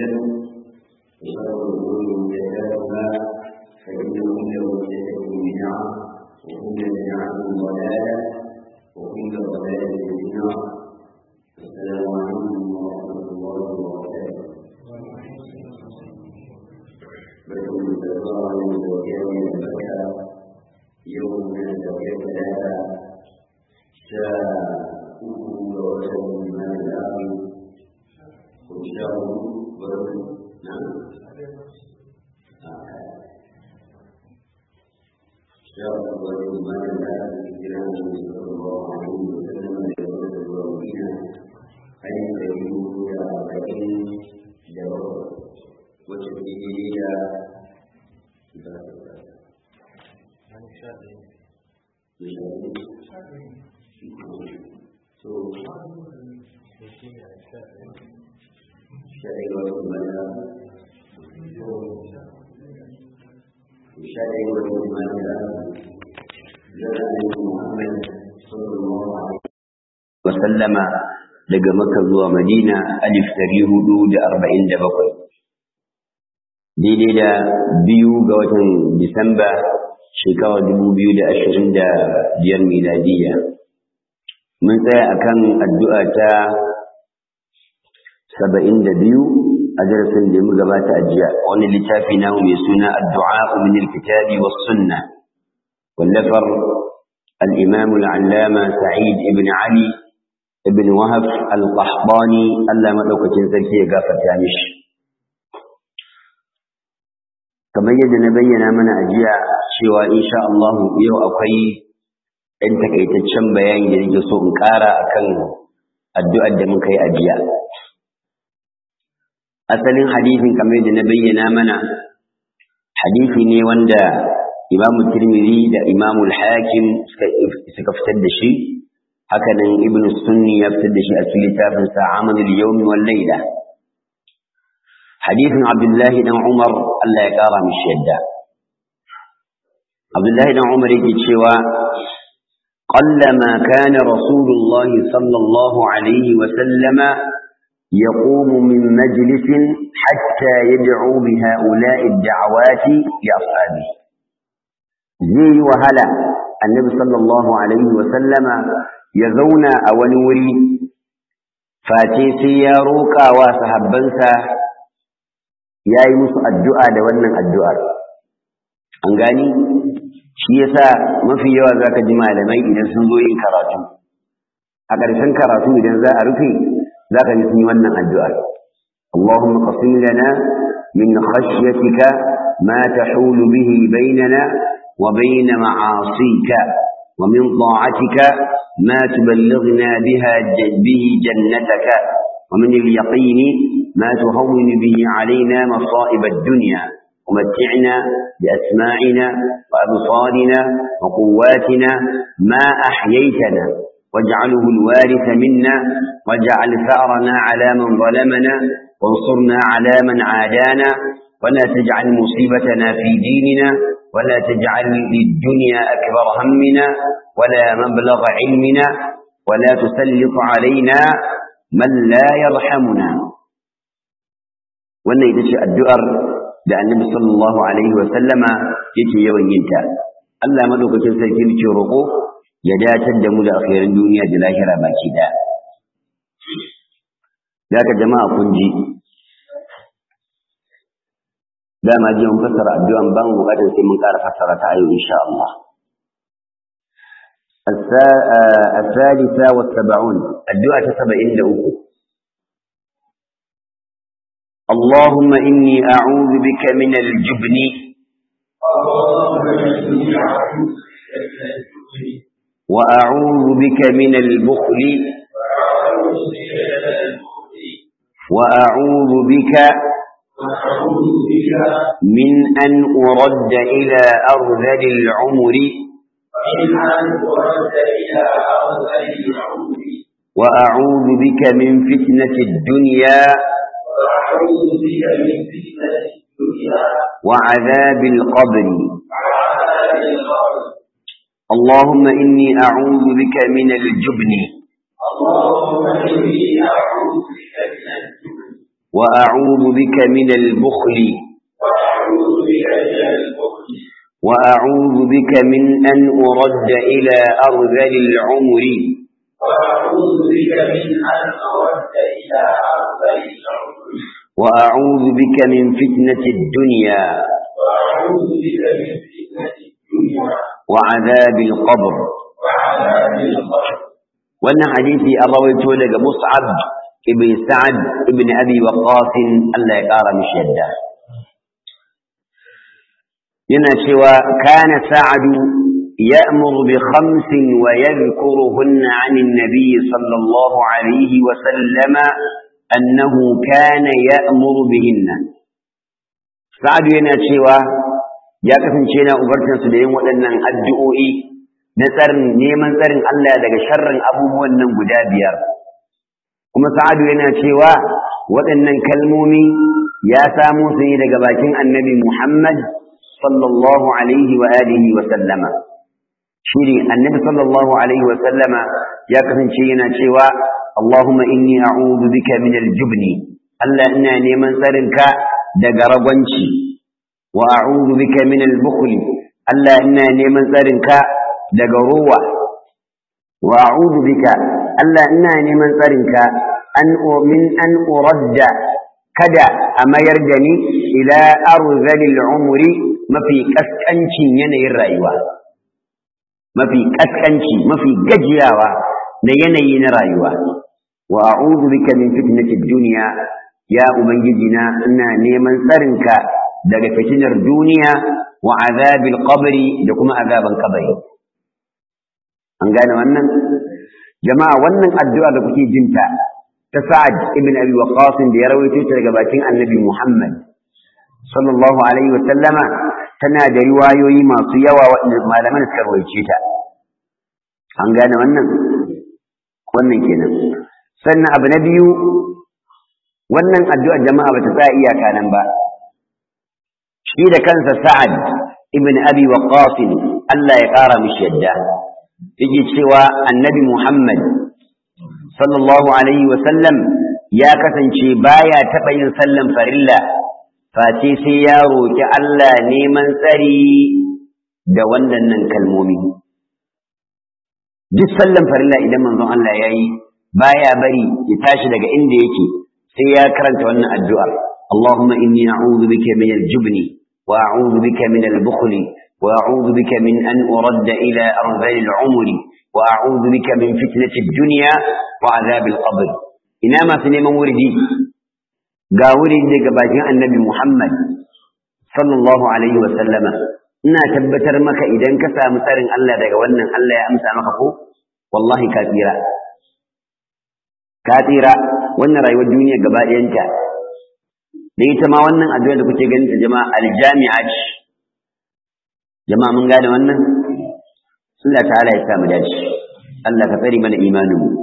وسلم وشر الأمور محدثاتها فإن كل محدثة بدعة وكل بدعة ضلالة وكل ضلالة في النار السلام عليكم ورحمة الله وبركاته بكم الزراعة وكامل البكاء يوم من التوحيد ثلاثة شاء أكل وجه من الآخر وشاء ورد نعم شاء وجه من الآخر كلام صلى الله عليه وسلم لورد الوالدين أي يجوز إلى أربعين جواب وتبديه إلى شريعة المنى شريعة المنى لأن محمد صلى الله عليه وسلم daga Makka zuwa Madina alif ɗari hudu da arba'in da bakwai daidai da biyu ga watan Disamba shekarar dubu biyu da ashirin da biyar miladiyya mun tsaya akan addu'a ta saba'in da biyu a darasin da mu gabata a jiya wani littafi namu mai suna addu'a min alkitabi was sunna wallafar al-imam al-allama sa'id ibn ali ibn wahab al-qahtani Allah madaukakin sarki ya gafarta mishi kamar yadda na bayyana mana a jiya cewa insha Allah yau akwai ɗan takaitaccen bayani da nake so in ƙara akan addu'ar da muka yi a jiya asalin hadisin kamar yadda na bayyana mana hadisi ne wanda Imam Tirmidhi da Imam Al-Hakim suka fitar da shi hakanan Ibn Sunni ya fitar da shi a cikin littafin sa Amalul Yawm wal Layla hadisin Abdullah dan Umar Allah ya kara mishi yadda Abdullah dan Umar yake cewa قلما كان رسول الله صلى الله عليه وسلم يقوم من مجلس حتى يدعو بهؤلاء الدعوات لأصحابه زي وهلا النبي صلى الله عليه وسلم يزونا أولوري فاتي سياروكا وصحبنسا يا يمس الدعاء دوانا الدعاء أنغاني shi yasa mafi yawa zaka ji malamai idan sun zo yin karatu a ƙarshen karatu idan za a rufe ذاك نسمي ون الدعاء اللهم قسم لنا من خشيتك ما تحول به بيننا وبين معاصيك ومن طاعتك ما تبلغنا بها به جنتك ومن اليقين ما تهون به علينا مصائب الدنيا ومتعنا بأسماعنا وأبصارنا وقواتنا ما أحييتنا واجعله الوارث منا واجعل ثأرنا على من ظلمنا وانصرنا على من عادانا ولا تجعل مصيبتنا في ديننا ولا تجعل للدنيا أكبر همنا ولا مبلغ علمنا ولا تسلط علينا من لا يرحمنا wannan ita ce addu'ar da annabi sallallahu alaihi wa sallama yake yawan yinta Allah madaukakin sarki ne roƙo ya dacar da mu da akhirin duniya da lahira baki daya Zaka jama'a kun ji dama ji mun fassara addu'an ban bukatar sai mun ƙara fassara ta ayo insha Allah الثالثة والسبعون الدعاء سبعين لأوكو اللهم إني أعوذ بك من الجبن وأعوذ بك من البخل وأعوذ بك من أن أرد إلى أرذل العمر وأعوذ بك من فتنة الدنيا وعذاب القبر اللهم إني أعوذ بك من الجبن وأعوذ بك من البخل وأعوذ بك من البخل وأعوذ بك من أن أرد إلى أرذل العمر وأعوذ بك من أن أرد إلى أرض العمر وأعوذ بك من فتنة الدنيا وأعوذ بك من فتنة الدنيا وعذاب القبر وعذاب القبر wannan hadisi an rawaito daga Mus'ab ibn Sa'ad ibn Abi Waqqas Allah ya kara mishi yadda yana cewa kana Sa'adu يأمر بخمس ويذكرهن عن النبي صلى الله عليه وسلم أنه كان يأمر بهن سعد yana cewa ya kasance yana ubartansu da yin waɗannan addu'o'i na tsarin neman tsarin Allah daga sharrin abubuwan nan guda biyar kuma sa'adu yana cewa waɗannan kalmomi ya samo su ne daga bakin annabi Muhammad sallallahu alaihi wa alihi wa sallama shine annabi sallallahu alaihi wa sallama ya kasance yana cewa Allahumma inni a'udhu bika min al-jubni Allah ina neman tsarinka daga ragwanci wa a'udhu bika min al-bukhli Allah ina neman tsarinka daga ruwa wa a'udhu bika Allah ina neman tsarinka an min an uradda kada a mayar da ni ila arzalil umri mafi kaskancin yanayin rayuwa mafi kaskanci mafi gajiyawa na yanayi na rayuwa wa a'udhu bika min fitnatid dunya ya ubangiji na ina neman tsarinka daga fitinar duniya wa azabil qabri da kuma azaban kabari an gane wannan jama'a wannan addu'a da kuke jinta ta Sa'ad ibn Abi Waqqas da ya rawaito ta daga bakin Annabi Muhammad sallallahu alaihi wa sallama tana da riwayoyi masu yawa waɗanda malaman suka rawaice ta an gane wannan wannan kenan sannan abu na biyu wannan addu'a jama'a bata tsaya iyaka nan ba shi da kansa Sa'ad ibn Abi Waqqas Allah ya ƙara mishi yadda yake cewa annabi Muhammad sallallahu alaihi sallam ya kasance baya taɓa yin sallan farilla face sai ya roƙi Allah neman tsari da wannan kalmomi duk sallan farilla idan manzon Allah ya yi baya bari ya tashi daga inda yake sai ya karanta wannan addu'ar Allahumma inni a'udhu bika min al-jubni wa a'udhu bika min al-bukhli وأعوذ بك من أن أرد إلى أرذل العمر وأعوذ بك من فتنة الدنيا وعذاب القبر إنما سنما وردي قاولي لك باجين النبي محمد صلى الله عليه وسلم ina tabbatar maka idan ka samu tsarin Allah daga wannan Allah ya amsa maka ko wallahi ka tsira ka tsira wannan rayuwar duniya gaba ɗayanta da ita ma wannan addu'a da kuke ganin ta jama'a aljami'a ce jama'a mun gane wannan Allah ta'ala ya sa mu dace Allah ka tsare mana imanin mu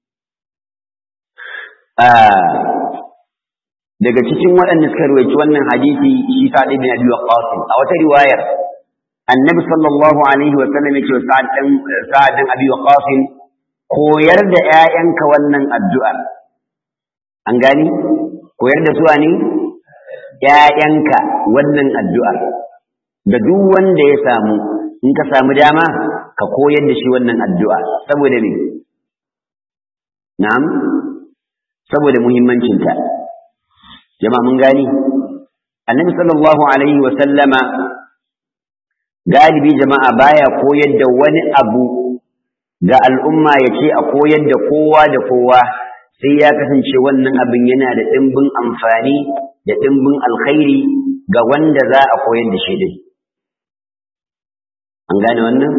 daga cikin waɗanda suka rawaito wannan hadisi shi Sa'd ibn Abi Waqqas a wata riwayar Annabi sallallahu alaihi wa sallam yake Sa'd dan Sa'd dan Abi Waqqas koyar da ƴaƴanka wannan addu'a an gani koyar da su ne ƴaƴanka wannan addu'ar da duk wanda ya samu in ka samu dama ka koyar da shi wannan addu'a saboda me na'am saboda muhimmancinta jama'a mun gani annabi sallallahu alaihi wa sallama galibi jama'a baya koyar da wani abu ga al'umma ya ce a koyar da kowa da kowa sai ya kasance wannan abin yana da ɗimbin amfani da ɗimbin alkhairi ga wanda za a koyar da shi din an gane wannan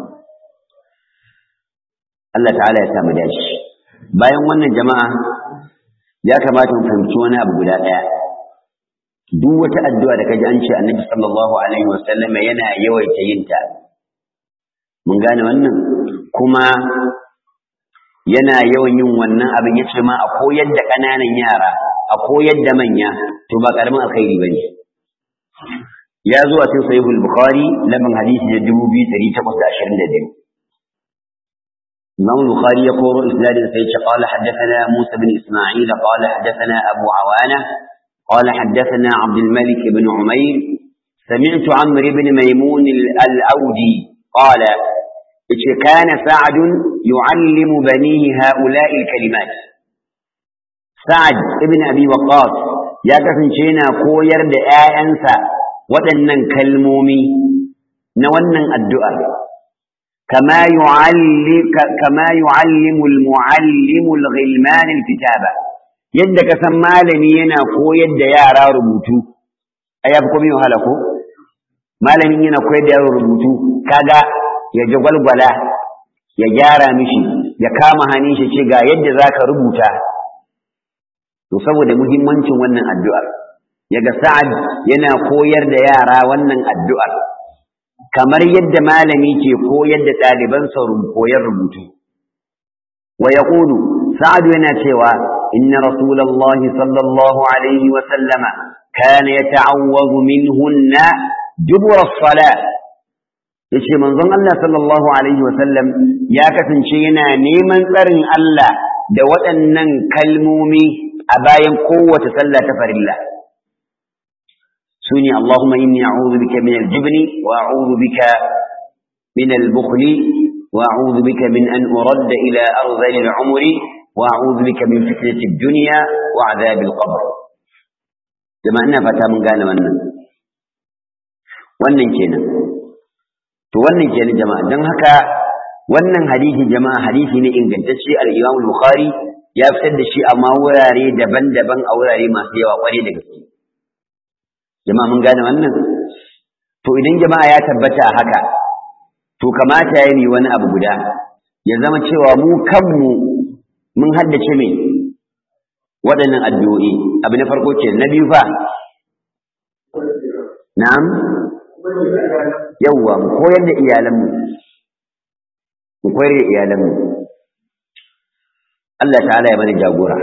Allah ta'ala ya samu dace bayan wannan jama'a ya kamata mu fahimci wani abu guda ɗaya duk wata addu'a da kaji an ce annabi sallallahu alaihi wasallam yana yawaita yin ta mun gane wannan kuma yana yawan yin wannan abin ya ce ma a koyar da ƙananan yara a koyar da manya to ba ƙaramin alkhairi ba ne ya zo a cikin sahihul bukhari laban hadisi da dubu biyu ɗari takwas da ashirin da biyu إمام البخاري يقول إسناد سيد قال حدثنا موسى بن إسماعيل قال حدثنا أبو عوانة قال حدثنا عبد الملك بن عمير سمعت عمرو بن ميمون الأودي قال كان سعد يعلم بنيه هؤلاء الكلمات سعد ابن أبي وقاص يا كسنشينا كوير دآيانسا waɗannan kalmomi na wannan addu'ar kama yu'allimu al-mu'allimu al-ghilman al-kitaba yadda ka san malami yana koyar da yara rubutu ai yafi komai wahala ko malamin yana koyar da yaro rubutu kaga ya jagwalgwala ya gyara mishi ya kama hannun shi ce ga yadda zaka rubuta to saboda muhimmancin wannan addu'ar yaga sa'ad yana koyar da yara wannan addu'ar kamar yadda malami ke koyar da ɗalibansa koyar rubutu wa yaqulu sa'ad yana cewa inna rasulullahi sallallahu alaihi wa sallama kana yata'awwadhu minhunna dubura as-salat yace manzon Allah sallallahu alaihi wa sallam ya kasance yana neman tsarin Allah da waɗannan kalmomi a bayan kowace sallah ta farilla سني اللهم إني أعوذ بك من الجبن وأعوذ بك من البخل وأعوذ بك من أن أرد إلى أرذل العمر وأعوذ بك من فتنة الدنيا وعذاب القبر كما أنها فتا من قال من wannan kenan to wannan kenan jama'a don haka wannan hadisi jama'a hadisi ne ingantacce al-Imam Bukhari ya fitar da shi amma wurare daban-daban a wurare masu yawa kware da gaske jama'a mun gane wannan to idan jama'a ya tabbata a haka to kamata ya yi wani abu guda ya zama cewa mu kanmu mun haddace me waɗannan addu'o'i abu na farko ke na biyu fa na'am yawwa mu koyar da iyalanmu mu koyar da iyalanmu Allah ta'ala ya bani jagora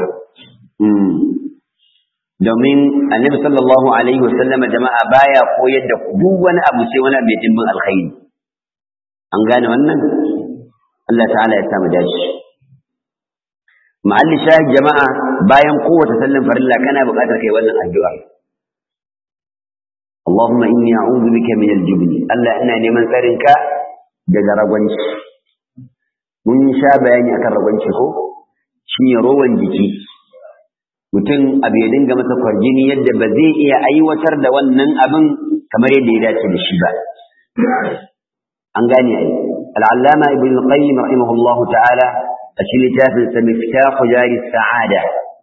domin annabi sallallahu alaihi wasallam jama'a baya koyar da duk wani abu sai wani abu dimbin alkhairi an gane wannan Allah ta'ala ya samu dashi ma'alli shahid jama'a bayan kowace sallan farilla kana buƙatar kai wannan addu'a Allahumma inni a'udhu bika min al-jubn Allah ina neman tsarinka daga ragwanci mun sha bayani akan ragwanci ko shine rowan jiki mutum abu ya dinga masa kwarjini yadda ba zai iya aiwatar da wannan abin kamar yadda ya dace da shi ba an gane ai al'allama ibn al-qayyim rahimahullahu ta'ala a cikin littafin sa miftahu jari sa'ada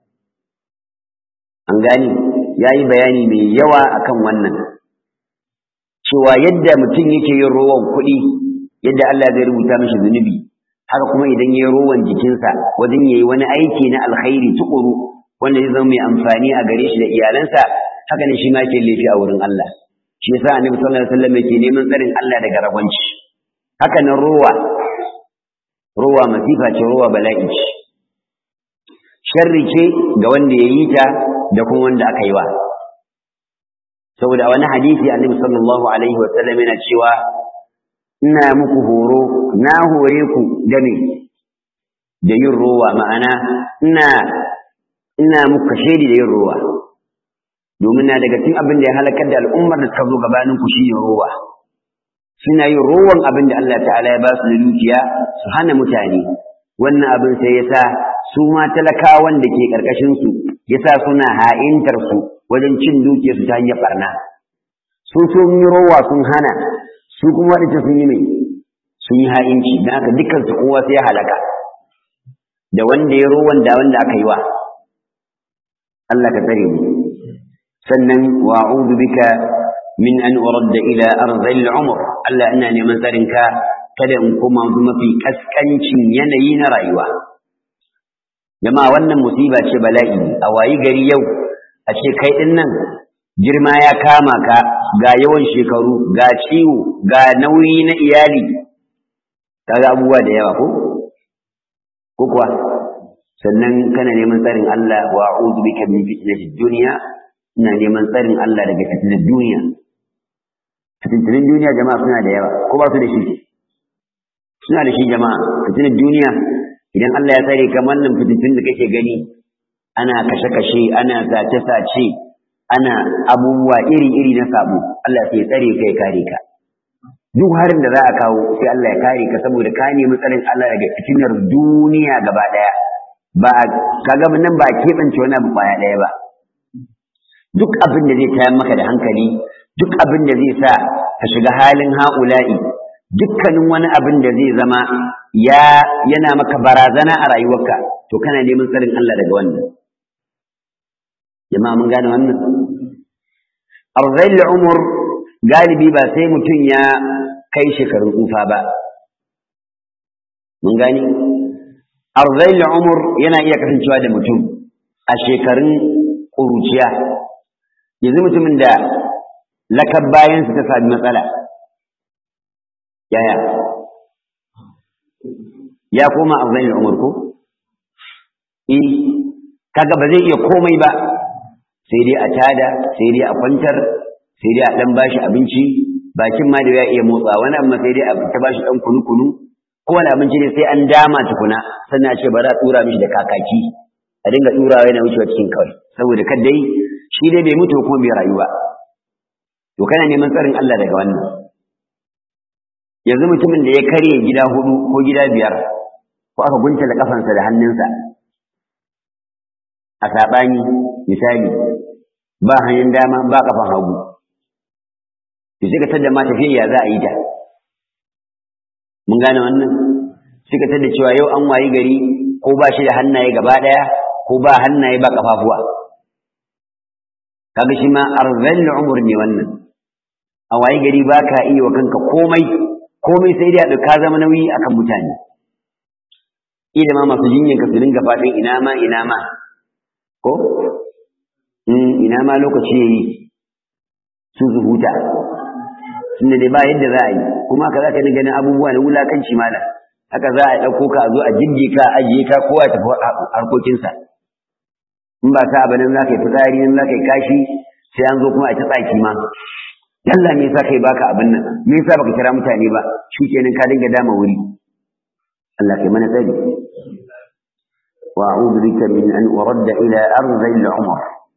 an gane yayi bayani mai yawa akan wannan cewa yadda mutum yake yin rowan kuɗi yadda Allah zai rubuta mishi zunubi haka kuma idan yayi rowan jikinsa wajen yayi wani aiki na alkhairi tukuru wanda zai zama mai amfani a gare shi da iyalansa haka ne shi ma ke laifi a wurin Allah shi yasa annabi sallallahu alaihi wasallam yake neman tsarin Allah daga ragwanci haka nan rowa rowa masifa ce rowa bala'i ce sharri ce ga wanda ya yi ta da kuma wanda aka yi wa saboda wani hadisi annabi sallallahu alaihi wasallam yana cewa ina muku horo na hore ku da me da yin rowa ma'ana ina ina muka shaidi da yin rowa domin na daga cikin abin da ya halakar da al'ummar da suka zo gabanin ku shine rowa suna yin rowan abin da Allah ta'ala ya ba su da dukiya su hana mutane wannan abin sai yasa su ma talakawan da ke karkashin su yasa suna ha'intar su wajen cin dukiyar su ta hanyar barna su sun yi rowa sun hana su kuma wadanda sun yi mai sun yi ha'inci don haka dukkan su kowa sai ya halaka da wanda ya rowan da wanda aka yi wa Allah ka tsare mu sannan wa a'udhu bika min an uradda ila arzil umr Allah ina neman tsarin ka kada in koma mafi kaskancin yanayi na rayuwa jama'a wannan musiba ce bala'i a wayi gari yau a ce kai din nan girma ya kama ka ga yawan shekaru ga ciwo ga nauyi na iyali kaga abubuwa da yawa ko ko kuwa sannan kana neman tsarin Allah wa a'udhu bika min fitnatid dunya ina neman tsarin Allah daga fitnar duniya fitinin duniya jama'a suna da yawa ko ba su da shi suna da shi jama'a fitinar duniya idan Allah ya tsare ka wannan fitintun da kake gani ana kashe-kashe ana sace-sace ana abubuwa iri-iri na sabo Allah sai ya tsare ka ya kare ka duk harin da za a kawo sai Allah ya kare ka saboda ka nemi tsarin Allah daga fitinar duniya gaba daya ba kaga nan ba keɓance wani abu kwaya daya ba duk abin da zai tayar maka da hankali duk abin da zai sa ka shiga halin ha'ula'i dukkanin wani abin da zai zama ya yana maka barazana a rayuwarka to kana neman tsarin Allah daga wannan jama'a mun gane wannan arzai umur galibi ba sai mutum ya kai shekarun tsufa ba mun gani arzai umur yana iya kasancewa da mutum a shekarun ƙuruciya yanzu mutumin da lakab bayansa ta sami matsala yaya ya koma arzai umur ko eh kaga ba zai iya komai ba sai dai a tada sai dai a kwantar sai dai a dan bashi abinci bakin ma da ya iya motsa wani amma sai dai a ta bashi dan kunu kunu ko wani abinci ne sai an dama tukuna sannan a ce ba za a tsura mishi da kakaki a dinga tsurawa yana wucewa cikin kawai saboda kad dai shi dai bai mutu kuma bai rayu ba to kana neman tsarin Allah daga wannan yanzu mutumin da ya karye gida hudu ko gida biyar ko aka gunta da kafansa da hannunsa a saɓani misali ba hanyar dama ba kafan hagu to sai ka tada ma tafiya za a yi ta mun gane wannan sai ka tada cewa yau an wayi gari ko ba shi da hannaye gaba ɗaya ko ba hannaye ba kafafuwa kaga shi ma arzal umur ne wannan a wayi gari ba ka iya wa kanka komai komai sai dai ka zama nauyi akan mutane ida ma masu jinyanka su dinga faɗin ina ma ina ma ko ina ma lokaci yayi su su huta tunda dai ba yadda za a yi kuma haka za ka dinga ganin abubuwa na wulakanci malam haka za a ɗauko ka a zo a jirge ka a ajiye ka kowa tafi harkokinsa in ba sa ba nan za ka yi fitsari nan za ka yi kashi sai an zo kuma a ta tsaki ma yalla me yasa kai baka abin nan me yasa baka kira mutane ba shi kenan ka dinga dama wuri Allah kai mana tsari وأعوذ بك من أن أرد إلى أرض العمر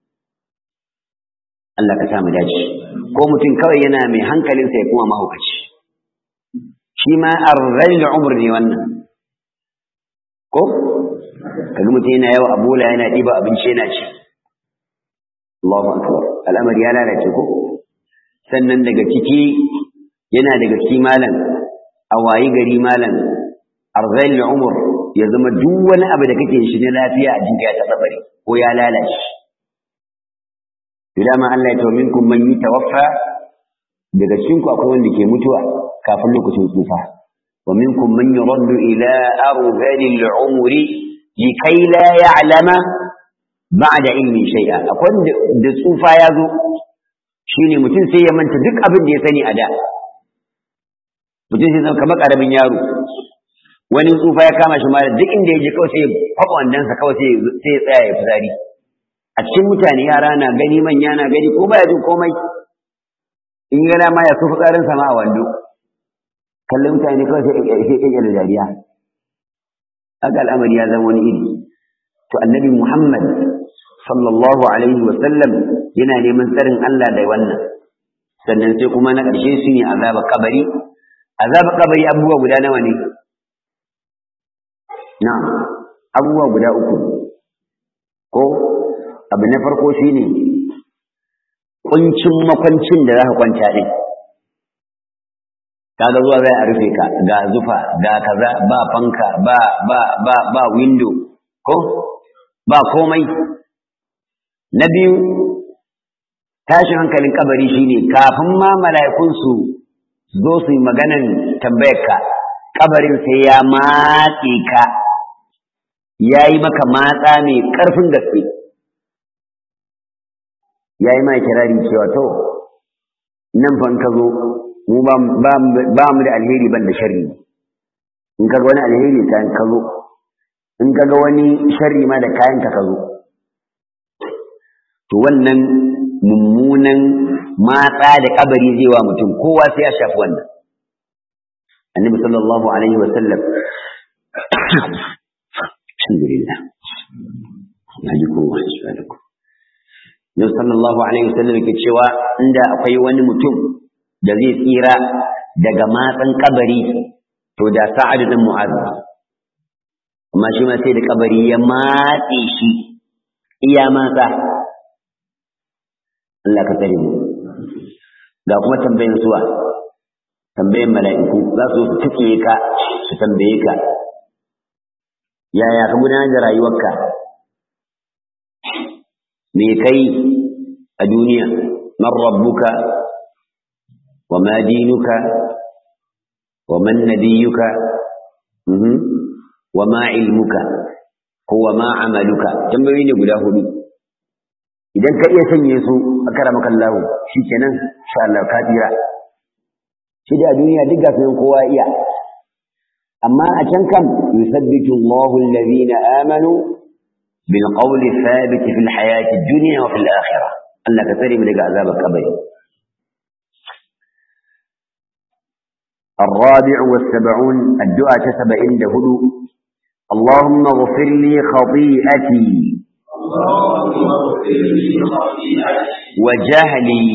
Allah ka samu dace ko mutum kawai yana mai hankalinsa ya kuma mahaukaci shi ma arzal umr ne wannan ko kaga mutum yana yawa a bola yana ɗiba abinci yana ci Allahu akbar al'amari ya lalace ko sannan daga ciki yana daga ciki malam a wayi gari malam arzal umr ya zama duk wani abu da kake shi na lafiya a jinka ya taɓa bari ko ya lalace dama Allah ya tawamin kun man yi tawaffa daga cikin ku akwai wanda ke mutuwa kafin lokacin tsufa wa minkum man yuraddu ila arzalil umri likai la ya'lama ba'da ilmi shay'a akwai da tsufa ya zo shine mutum sai ya manta duk abin da ya sani a da mutum sai zama kamar karamin yaro wani tsufa ya kama shi mara duk inda ya je kawai sai ya kwaɓa wandansa kawai sai ya tsaya ya fitsari a cikin mutane yara na gani manya na gani ko baya jin komai in gana ma ya so fitsarin sama a wando kallon mutane kawai sai ya da dariya haka al'amari ya zama wani iri to annabi muhammad sallallahu alaihi wa sallam yana neman tsarin allah da wannan sannan sai kuma na ƙarshe su ne azaba kabari azaba kabari abubuwa guda nawa ne na abubuwa guda uku ko abu na farko shi ne ƙuncin makwancin da za ka kwanta ɗin kaga zuwa zai a rufe ka ga zufa ga kaza ba fanka ba ba ba ba window ko ba komai na biyu tashin hankalin kabari shine kafin ma mala'ikun su zo su yi maganan tambayar ka kabarin sai ya matse ka ya yi maka matsa mai ƙarfin gaske ya yi ma kirari cewa to nan fa ka zo mu ba mu da alheri ban da sharri in ka ga wani alheri kayan ka zo in ka ga wani sharri ma da kayan ka zo to wannan mummunan matsa da kabari zai wa mutum kowa sai ya shafi wannan annabi sallallahu alaihi wa sallam alhamdulillah naji kowa insha Allah Nabi sallallahu alaihi wa sallam yake cewa inda akwai wani mutum da zai tsira daga matsan kabari to da sa'ad bin mu'az amma shi ma sai da kabari ya matse shi iya matsa Allah ka tsare mu ga kuma tambayin suwa tambayin mala'iku za su su tuke ka su tambaye ka yaya ka gudanar da rayuwarka me kai a duniya man rabbuka wa ma dinuka wa man nabiyuka wa ma ilmuka ko wa ma amaluka tambayoyi ne guda hudu idan ka iya sanye su a karamaka Allah shikenan insha Allah ka tsira shi da duniya duk ga sunan kowa iya amma a can kam yusabbitu Allahu alladhina amanu bil qawli thabit fil hayati dunya wa fil akhirah Allah ka tsare mu daga azabar kabari الرابع والسبعون الدعاء تسبع عند هدوء اللهم اغفر لي خطيئتي وجهلي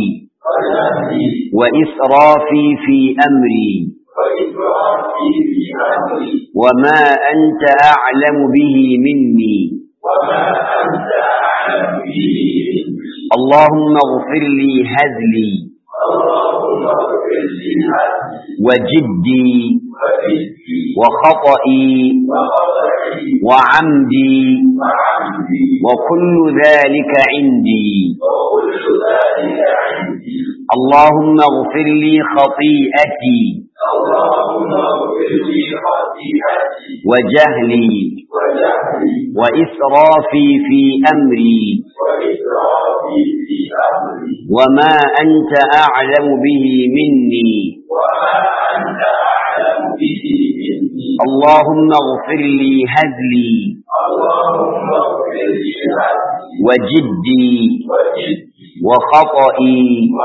وإسرافي في أمري وما أنت أعلم به مني اللهم اغفر لي هزلي وجدي وخطئي وعمدي وكل ذلك عندي اللهم اغفر لي خطيئتي وجهلي وإسرافي في أمري وما أنت أعلم به مني اللهم اغفر لي هزلي وجدي وخطئي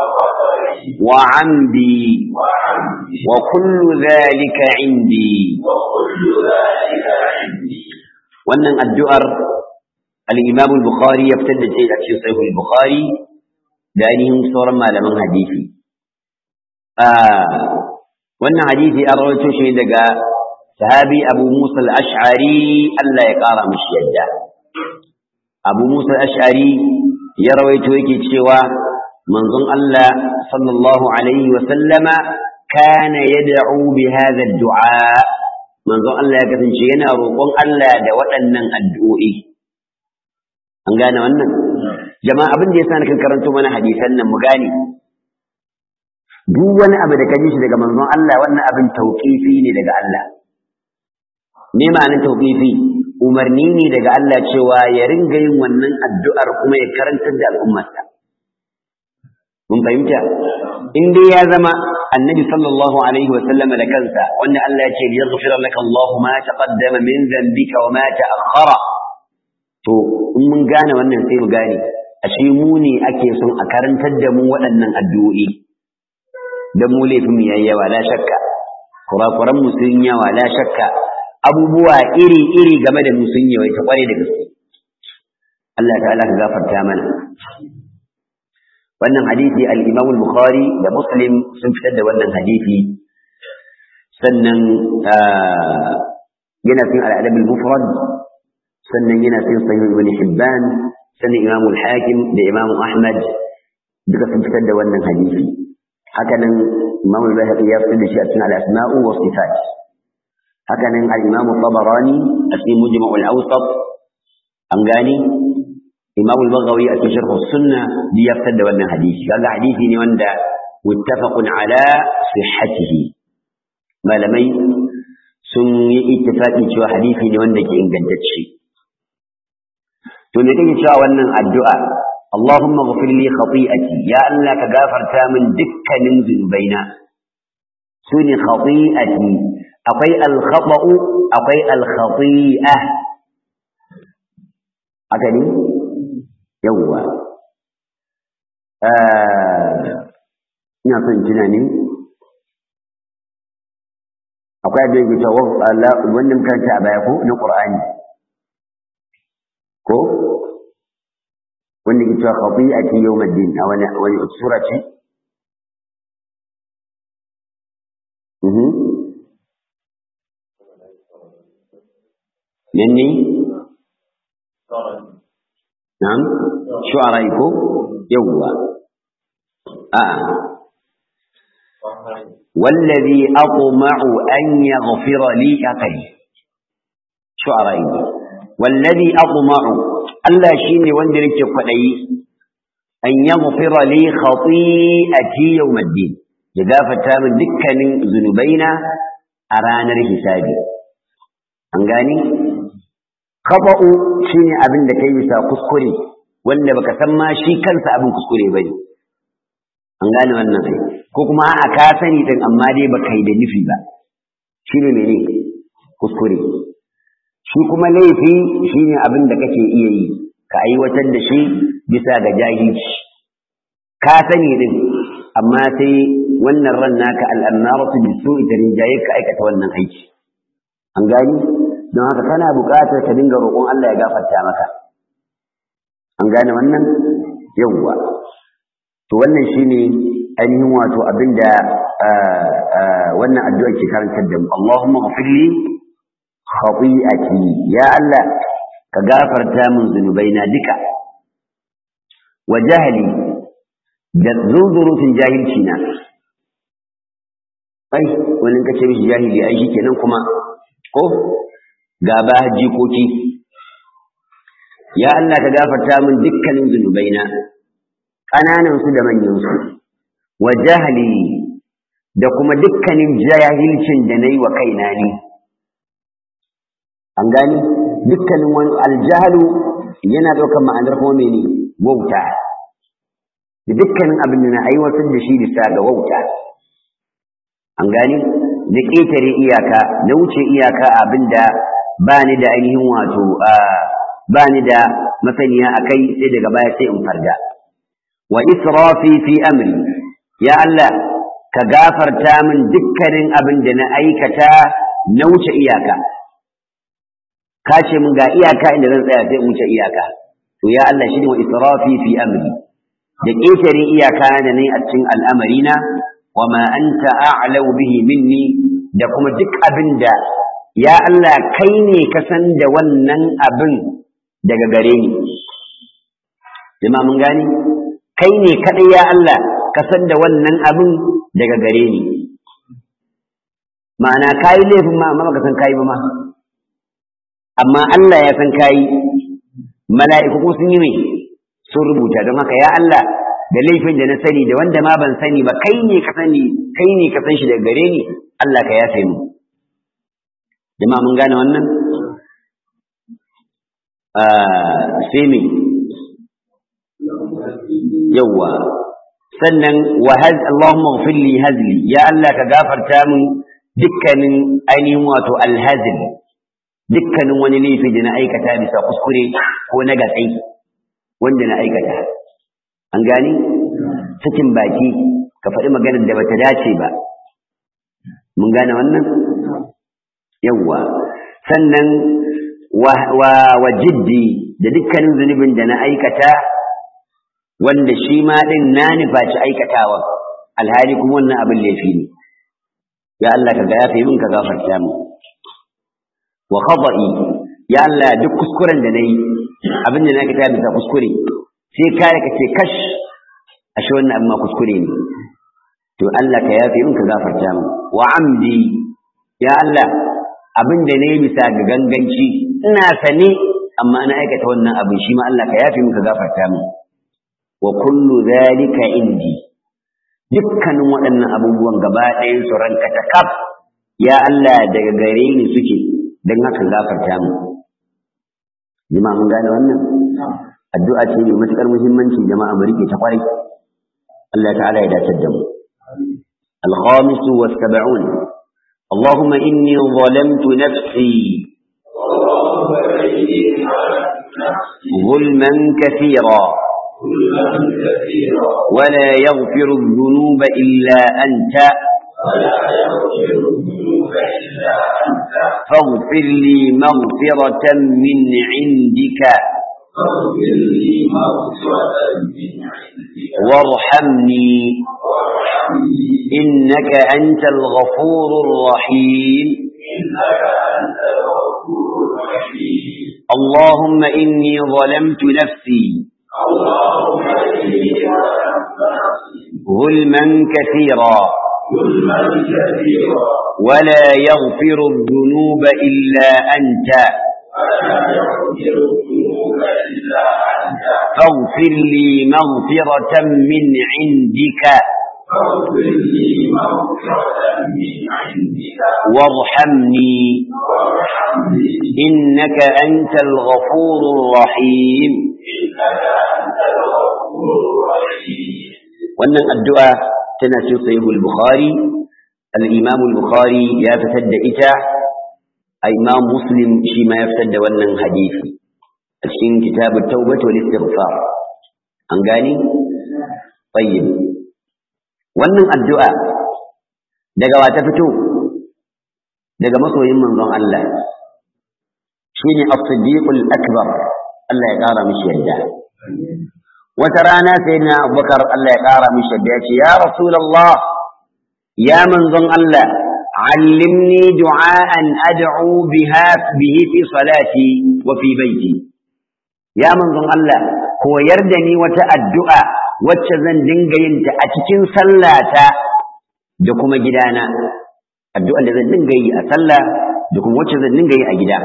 وعمدي وكل ذلك عندي wannan addu'ar al-Imam al-Bukhari ya fitar da ce a cikin Sahih al-Bukhari da ainihin sauran malaman hadisi wannan hadisi an rawaito shi daga sahabi Abu Musa al-Ash'ari Allah ya kara mishi yadda Abu Musa al-Ash'ari ya rawaito yake cewa manzon Allah sallallahu alaihi wa sallama kana yad'u bi hadha ad-du'a manzon Allah ya kasance yana roƙon Allah da waɗannan addu'o'i an gane wannan jama'a abin da yasa nakan karanto mana hadisan nan mu gane duk wani abu da ka ji shi daga manzon Allah wannan abin tauqifi ne daga Allah me ma'anar tauqifi umarni ne daga Allah cewa ya ringa yin wannan addu'ar kuma ya karantar da al'ummarsa mun fahimta in dai ya zama annabi sallallahu alaihi wa sallam da kansa wanda Allah ya ce yaghfir laka Allah ma taqaddama min dhanbika wa ma ta'akhkhara to in mun gane wannan sai mu gane ashe mu ne ake son a karantar da mu waɗannan addu'o'i dan mu laifin mu yayi yawa la shakka kurakuran mu sun yawa la shakka abubuwa iri iri game da mu sun yawa ta kware da gaske Allah ta'ala ka gafarta mana wannan hadisi al-Imam al-Bukhari da Muslim sun fitar da wannan hadisi sannan yana cikin al-Adab al-Mufrad sannan yana cikin Sahih Ibn Hibban sannan Imam al-Hakim da Imam Ahmad duka sun fitar da wannan hadisi haka nan Imam al-Baihaqi ya fitar da shi a cikin al-Asma'u wa Sifat haka nan al-Imam al-Tabarani a cikin Mujma' al-Awsat an gani Imam al-Baghawi a cikin Sharh as-Sunnah bi ya fitar da wannan hadisi kaga hadisi ne wanda muttafaqun ala sihhatihi malamai sun yi ittifaqi cewa hadisi ne wanda ke ingantacce to me kake cewa wannan addu'a Allahumma ghfir li khati'ati ya Allah ka gafarta min dukkanin zunubaina sune khati'ati akwai al-khata'u akwai al-khati'ah haka ne yawwa ina son tuna ne akwai addu'a ke cewa Allah wannan karanta a baya ko na Qur'ani ko wanda ke cewa khati'ati yawmiddin a wani wani sura ce mhm yanni na'am shu'ara ko yawwa a'a والذي أطمع أن يغفر لي أقل شعراء والذي أطمع ألا شيني وندرك فلي أن يغفر لي خطيئتي يوم الدين إذا فتام دكا من ذنوبينا أرانا الحسابي أنغاني خطأ شيني أبن دكي بسا كسكري wanda baka san ma shi kansa abin kuskure bane an gane wannan ai ko kuma a ka sani din amma dai baka yi da nufi ba shi ne mene kuskure shi kuma laifi shi ne abin da kake iya yi ka aiwatar da shi bisa ga jahilci ka sani din amma sai wannan ran naka al'amaratu bi su'i da rinjaye ka aikata wannan aiki an gani don haka kana buƙatar ka dinga roƙon Allah ya gafarta maka an gane wannan yawwa to wannan shine ainihin wato abinda wannan addu'a ke karantar da mu Allahumma ghfirli khati'ati ya Allah ka gafarta min zunubaina duka wa jahli da zunzurutun jahilci na ai wani ka ce mishi jahili ai shi kenan kuma ko gaba jikoki ya Allah ka gafarta min dukkanin zunubaina ƙananan su da manyan su wa jahli da kuma dukkanin jahilcin da nayi wa kaina ne an gani dukkanin wani aljahalu yana ɗaukar ma'anar kuma mene wauta da dukkanin abin da na aiwatar da shi bisa ga wauta an gani da ƙetare iyaka na wuce iyaka abin da ba ni da ainihin wato ba ni da masaniya a kai sai daga baya sai in farga wa israfi fi amri ya Allah ka gafarta min dukkanin abin da na aikata na wuce iyaka ka ce min ga iyaka inda zan tsaya sai in wuce iyaka to ya Allah shi ne wa israfi fi amri da ƙetare iyaka da nayi a cikin al'amarina wa ma anta a'lamu bihi minni da kuma duk abin da ya Allah kai ne ka san da wannan abin daga gare ni jama'a mun gani kai ne kadai ya Allah ka san da wannan abin daga gare ni ma'ana kayi laifin ma amma baka san kayi ba ma amma Allah ya san kayi mala'iku kuma sun yi mai sun rubuta don haka ya Allah da laifin da na sani da wanda ma ban sani ba kai ne ka sani kai ne ka san shi daga gare ni Allah ka yafe mu jama'a mun gane wannan sai me yawwa sannan wa haz Allahumma ighfir li hazli ya Allah ka gafarta min dukkanin ainihin wato alhazl dukkanin wani laifi da na aikata bisa kuskure ko na gatsai wanda na aikata an gani cikin baki ka faɗi maganar da bata dace ba mun gane wannan yawwa sannan wa jiddi da dukkanin zunubin da na aikata wanda shi ma ɗin na nufaci aikatawa alhali kuma wannan abin laifi ne ya Allah ka ga yafe min ka gafarta mu wa khata'i ya Allah duk kuskuren da nayi abin da na aikata bisa kuskure sai kare ka ce kash ashe wannan abin ma kuskure ne to Allah ka yafe min ka gafarta mu wa amdi ya Allah abin da nayi bisa ga ganganci ina sane amma na aikata wannan abin shi ma Allah ka yafe min ka gafarta mu wa kullu zalika indi dukkanin waɗannan abubuwan gaba ɗayan su ranka ta kaf ya Allah daga gare ni suke don haka gafarta mu jama'a mun gane wannan addu'a ce mai matuƙar muhimmanci jama'a mu rike ta kwarai Allah ta'ala ya dace da mu الخامس والسبعون اللهم إني ظلمت نفسي ظلما كثيرا ولا يغفر الذنوب إلا أنت ولا يغفر الذنوب إلا أنت فاغفر لي مغفرة من عندك فاغفر لي مغفرة من عندك وارحمني وارحمني إنك أنت الغفور الرحيم إنك أنت الغفور الرحيم اللهم إني ظلمت نفسي اللهم إني ظلمت نفسي ظلما كثيرا ظلما كثيرا ولا يغفر الذنوب إلا أنت ولا يغفر الذنوب إلا أنت فاغفر لي مغفرة من عندك فاغفر لي مغفرة من عندك وارحمني وارحمني إنك أنت الغفور الرحيم إنك أنت الغفور الرحيم wannan addu'a tana cikin sahihul bukhari al-imam al-bukhari ya fitar da ita a imam muslim shi ma ya fitar da wannan hadisi a cikin kitabut taubat wal istighfar an gani tayyib wannan addu'a daga wata fito daga masoyin manzon Allah shine as-siddiqul akbar Allah ya kara mishi yadda wata rana sai na abubakar Allah ya ƙara mishi da ya ce ya rasulallah ya manzon Allah allimni du'a'an ad'u biha bihi fi salati wa fi baiti ya manzon Allah koyar da ni wata addu'a wacce zan dinga yin ta a cikin sallata da kuma gidana addu'a da zan dinga yi a sallah da kuma wacce zan dinga yi a gida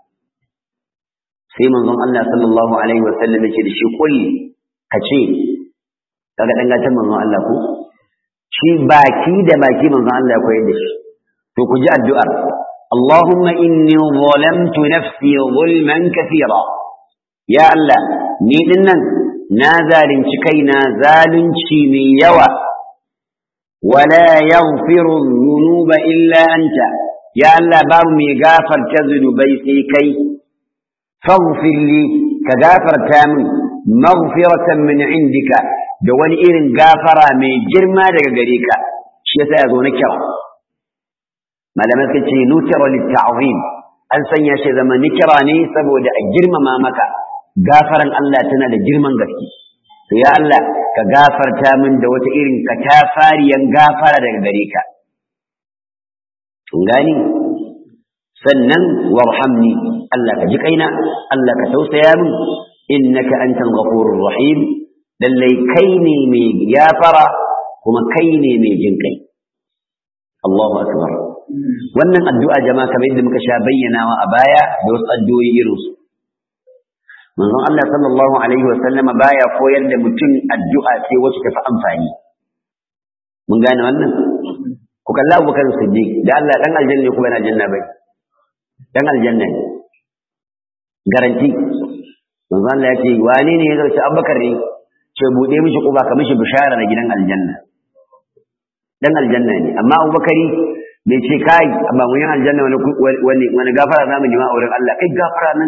sai manzon Allah sallallahu alaihi wa sallam ya ce da shi kulli ka ce kaga dan gatan manzon Allah ko shi baki da baki manzon Allah ya koyar da shi to ku ji addu'ar Allahumma inni zalamtu nafsi zulman kathira ya Allah ni dinnan na zalunci kaina zalunci mai yawa wala yaghfiru dhunuba illa anta ya Allah babu mai gafarta zunubai sai kai faghfir li ka gafarta min maghfiratan min indika da wani irin gafara mai girma daga gare ka shi yasa ya zo na kira malamai suka ce nukira litta'zim an sanya shi zama nikira ne saboda a girmama maka gafaran Allah tana da girman gaske to ya Allah ka gafarta min da wata irin katafariyan gafara daga gare ka kun gani sannan warhamni Allah ka ji kaina Allah ka tausaya min innaka antal ghafurur rahim lallai kai ne mai gafara kuma kai ne mai jin kai Allahu akbar wannan addu'a jama'a kamar yadda muka sha bayyanawa a baya da wasu addu'o'i irin su manzon Allah sallallahu alaihi wa sallama baya koyar da mutum addu'a sai wacce tafi amfani mun gane wannan ku kalla Abubakar Siddiq da Allah dan aljanna ko bana aljanna bai dan aljanna ne garanti manzo Allah ya ce wane ne ya zauce Abubakar ne ce bude mishi kuba ka mishi bishara da gidan aljanna dan aljanna ne amma Abubakari bai ce kai amma mun yi aljanna wani wani wani gafara zamu nima a wurin Allah kai gafara nan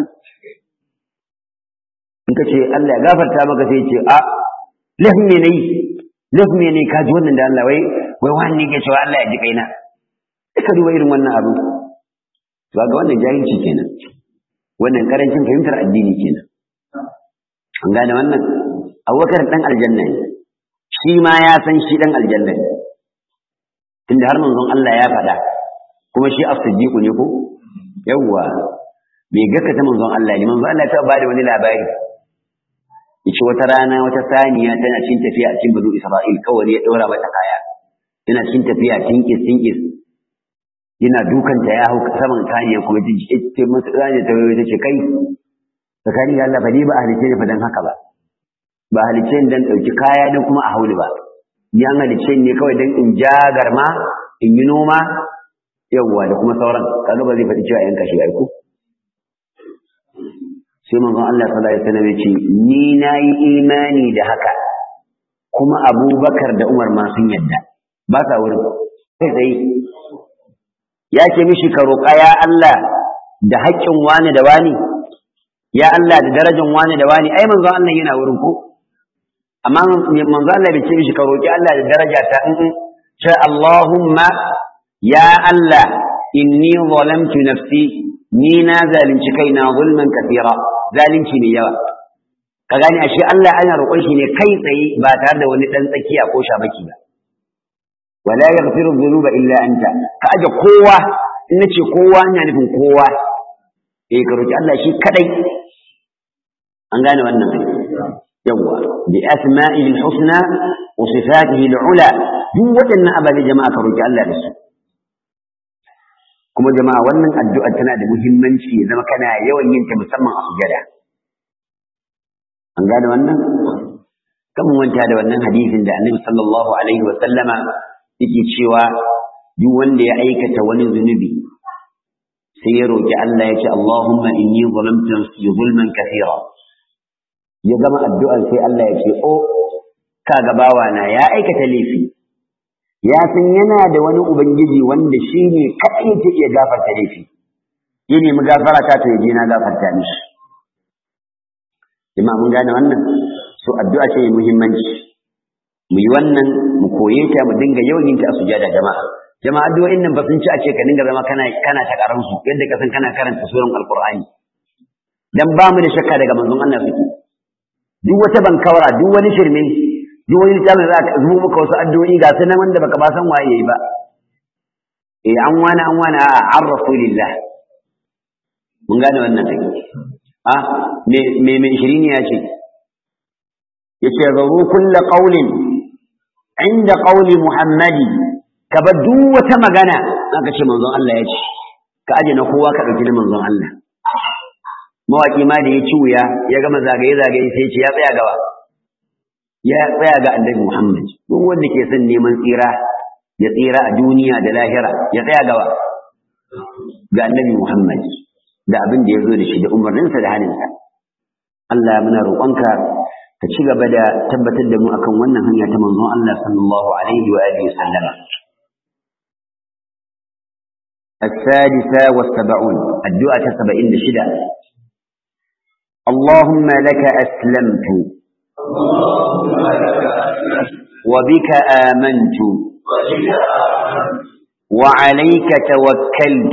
in ka ce Allah ya gafarta maka sai ce a lafi me nayi lafi me ne ka ji wannan da Allah wai wai wani ke cewa Allah ya ji kaina ka duba irin wannan abu to ga wannan jahilci kenan wannan karancin fahimtar addini kenan an gane wannan abubakar dan aljanna ne shi ma ya san shi dan aljanna ne tunda har manzon Allah ya faɗa kuma shi as-siddiq ne ko yawwa bai gaskata manzon Allah ne manzon Allah ta bada wani labari yace wata rana wata saniya tana cikin tafiya a cikin bazu Isra'il kawai ya daura mata kaya tana cikin tafiya tinkis tinkis yana dukanta ya hau saman saniya kuma ta ce masa saniya ta wayo ta ce kai tsakani da Allah fa ni ba a halice ni fa dan haka ba ba halice ni dan ɗauki kaya dan kuma a hauli ba ni an halice ni kawai dan in ja garma in yi noma yawwa da kuma sauran kaga ba zai faɗi cewa yanka shi aiko sai manzon Allah sallallahu alaihi wasallam ya ce ni nayi imani da haka kuma Abubakar da Umar ma sun yadda ba sa wurin sai sai ya ce mishi ka roƙa ya Allah da haƙƙin wani da wani ya Allah da darajan wani da wani ai manzon Allah yana wurin ko amma manzon Allah bai ce mishi ka roƙi Allah da daraja ta in ce Allahumma ya Allah inni zalamtu nafsi ni na zalunci kaina zulman kafira zalunci mai yawa ka gane ashe Allah ana roƙon shi ne kai tsaye ba tare da wani dan tsakiya ko shabaki ba wala yaghfiru dhunuba illa anta ka aje kowa in nace kowa ina nufin kowa eh ka roki Allah shi kadai an gane wannan yawa bi asma'ihi al-husna wa sifatihi al-ula duk waɗannan ababe jama'a ka roki Allah da su kuma jama'a wannan addu'a tana da muhimmanci ya zama kana yawan yin ta musamman a sujada an gane wannan kan manta da wannan hadisin da Annabi sallallahu alaihi wa sallama yake cewa duk wanda ya aikata wani zunubi sai ya roki Allah ya ce Allahumma inni zalamtu nafsi zulman kathira ya gama addu'ar sai Allah ya ce o kaga bawana ya aikata laifi ya san yana da wani ubangiji wanda shi ne kaɗai yake iya gafarta laifi ya nemi gafara ta to yaje na gafarta mishi jama'a mun gane wannan so addu'a ce mai muhimmanci mu yi wannan mu koye ta mu dinga yawan yin ta a sujada jama'a jama'a addu'o'in nan ba sun ci a ce ka dinga zama kana kana ta karan su yadda ka san kana karanta suran alqur'ani dan ba mu da shakka daga manzon Allah suke duk wata bankawara duk wani shirme duk wani littafin za ka zubo maka wasu addu'o'i ga su nan wanda baka ba san waye yayi ba eh an wani an wani a an rasulillah mun gane wannan ai a me me me shirin ya ce yace zaru kullu qawlin inda qawli muhammadi ka ba duk wata magana aka ce manzon Allah ya ce ka aje na kowa ka dauki na manzon Allah mawaki ma da ya ci wuya ya gama zagaye zagaye sai ya ce ya tsaya gaba ya tsaya ga annabi Muhammad duk wanda ke son neman tsira ya tsira a duniya da lahira ya tsaya gaba ga annabi Muhammad da abin da ya zo da shi da umarninsa da haninsa Allah muna roƙonka ka ci gaba da tabbatar da mu akan wannan hanya ta manzon Allah sallallahu alaihi wa alihi sallam السادسة والسبعون الدعاء سبعين شدة اللهم لك أسلمت وبك آمنت وعليك توكلت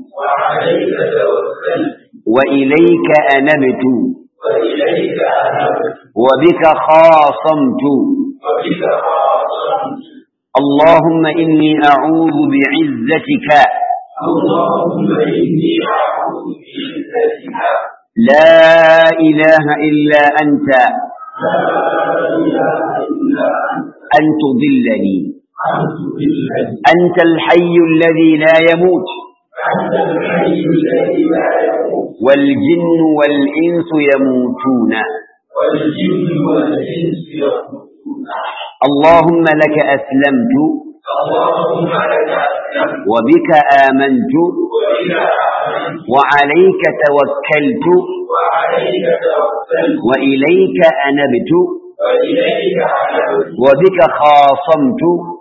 وإليك أنبت وبك خاصمت اللهم إني أعوذ بعزتك اللهم إني أعوذ بعزتك لا إله إلا أنت أن تضلني أنت الحي الذي لا يموت والجن والإنس يموتون اللهم لك أسلمت وبك آمنت وعليك توكلت وإليك أنبت وبك خاصمت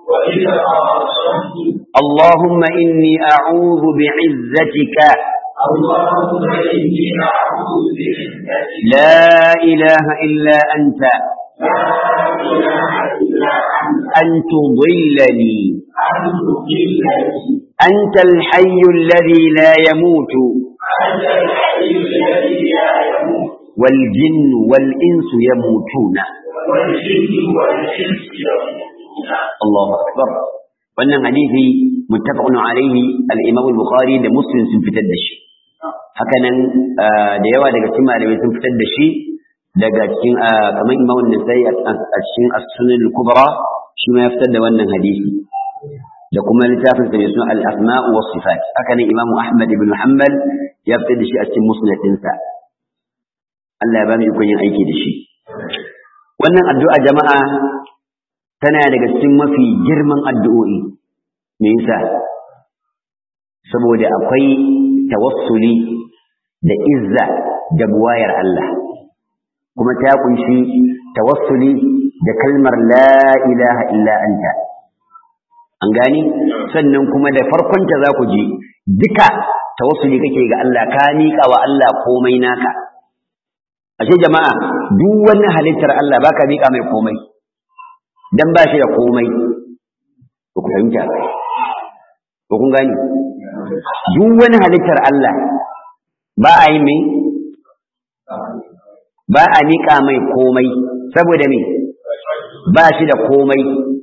اللهم إني أعوذ بعزتك اللهم إني أعوذ بعزتك لا إله إلا أنت لا إله إلا أنت أن تضلني أن تضلني أنت الحي الذي لا يموت أنت الحي الذي لا يموت والجن والإنس يموتون والجن والإنس يموتون الله أكبر wannan hadisi muttafaqun alaihi al-Imam al-Bukhari da Muslim sun fitar da shi hakanan da yawa daga cikin malamai sun fitar da shi daga cikin kamar Imam an-Nasa'i a cikin As-Sunan al-Kubra shi ma ya fitar da wannan hadisi da kuma littafin sa mai suna al-Asma' wa Sifat hakanan Imam Ahmad ibn Hanbal ya fitar da shi a cikin Musnad ɗinsa Allah ya ba mu ikon yin aiki da shi wannan addu'a jama'a tana daga cikin mafi girman addu'o'i me yasa saboda akwai tawassuli da izza da buwayar Allah kuma ta kunshi tawassuli da kalmar la ilaha illa anta an gani sannan kuma da farkonta za ku ji duka tawassuli kake ga Allah ka miƙa wa Allah komai naka ashe jama'a duk wani halittar Allah baka miƙa mai komai dan ba shi da komai ba ku fahimta ba ko kun gani duk wani halittar Allah ba a yi mai ba a niƙa mai komai saboda me ba shi da komai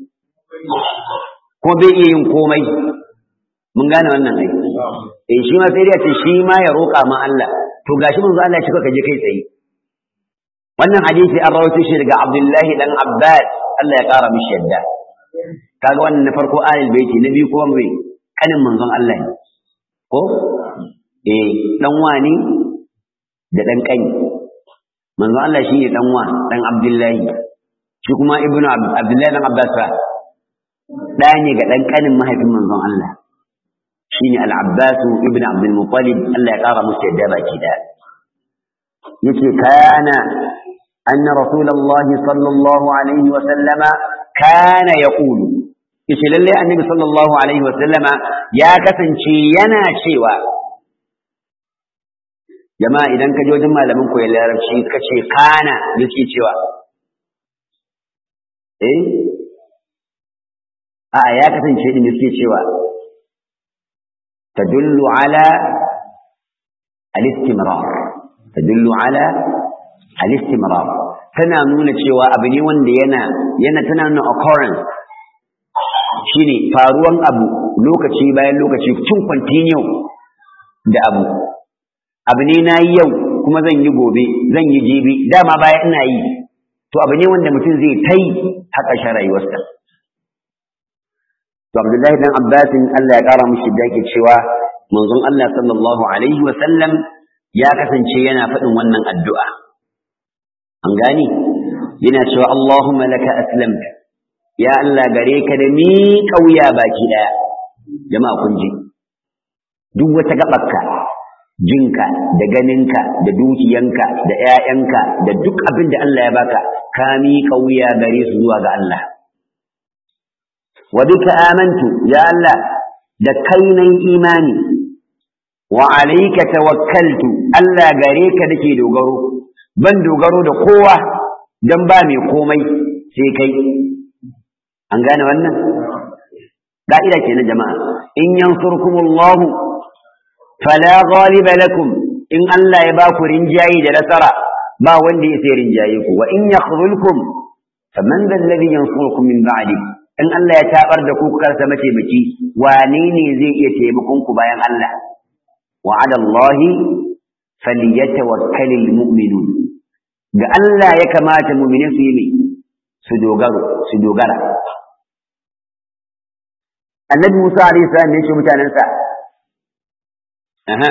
ko bai iya yin komai mun gane wannan ai eh shi ma sai dai ce shi ma ya roƙa ma Allah to gashi manzo Allah ya ce ka je kai tsaye wannan hadisi an rawaito shi daga Abdullahi dan Abbas Allah ya ƙara mishi yadda kaga wannan na farko alil baiti na biyu kuma mai kanin manzon Allah ne ko eh dan wani da dan kani manzon Allah shine dan wa dan Abdullahi shi kuma ibnu Abdullahi dan Abbas fa da ne ga dan kanin mahaifin manzon Allah shine al-Abbas ibnu Abdul Muttalib Allah ya ƙara musu yadda baki da yace kana anna rasulullahi sallallahu alaihi wa sallama kana yaqulu yace lalle annabi sallallahu alaihi wasallama ya kasance yana cewa jama'a idan ka je wajen malamin koyon larabci ka ce kana yake cewa eh a ya kasance din yake cewa tadullu ala al-istimrar tadullu ala al-istimrar tana nuna cewa abu ne wanda yana yana tana nuna occurrence shine faruwan abu lokaci bayan lokaci cin continue da abu abu ne na yi yau kuma zan yi gobe zan yi jibi dama baya ina yi to abu ne wanda mutum zai ta yi haka shi rayuwarsa to abdullahi dan abbasin Allah ya kara mushi da yake cewa manzon Allah sallallahu alaihi wa sallam ya kasance yana faɗin wannan addu'a an gani yana cewa Allahumma laka aslamtu ya Allah gare ka da ni kauya baki daya jama'a kun ji duk wata gabarka jinka da ganinka da dukiyanka da ƴaƴanka da duk abin da Allah ya baka ka mi kauya gare su zuwa ga Allah wa bika amantu ya Allah da kai nan imani wa alayka tawakkaltu Allah gare ka nake dogaro ban dogaro da kowa dan ba mai komai sai kai an gane wannan ka'ida kenan jama'a in yansurkumullahu fala ghaliba lakum in Allah ya ba ku rinjayi da nasara ba wanda ya sai rinjaye ku wa in yakhdhulkum faman dhal ladhi yansurukum min ba'di in Allah ya tabar da ku karsa mataimaki wane ne zai iya taimakon ku bayan Allah wa 'ala Allahi falyatawakkalul mu'minun ga Allah ya kamata mu'mini su yi su dogaro su dogara annabi Musa alaihi salam ne ce mutanensa aha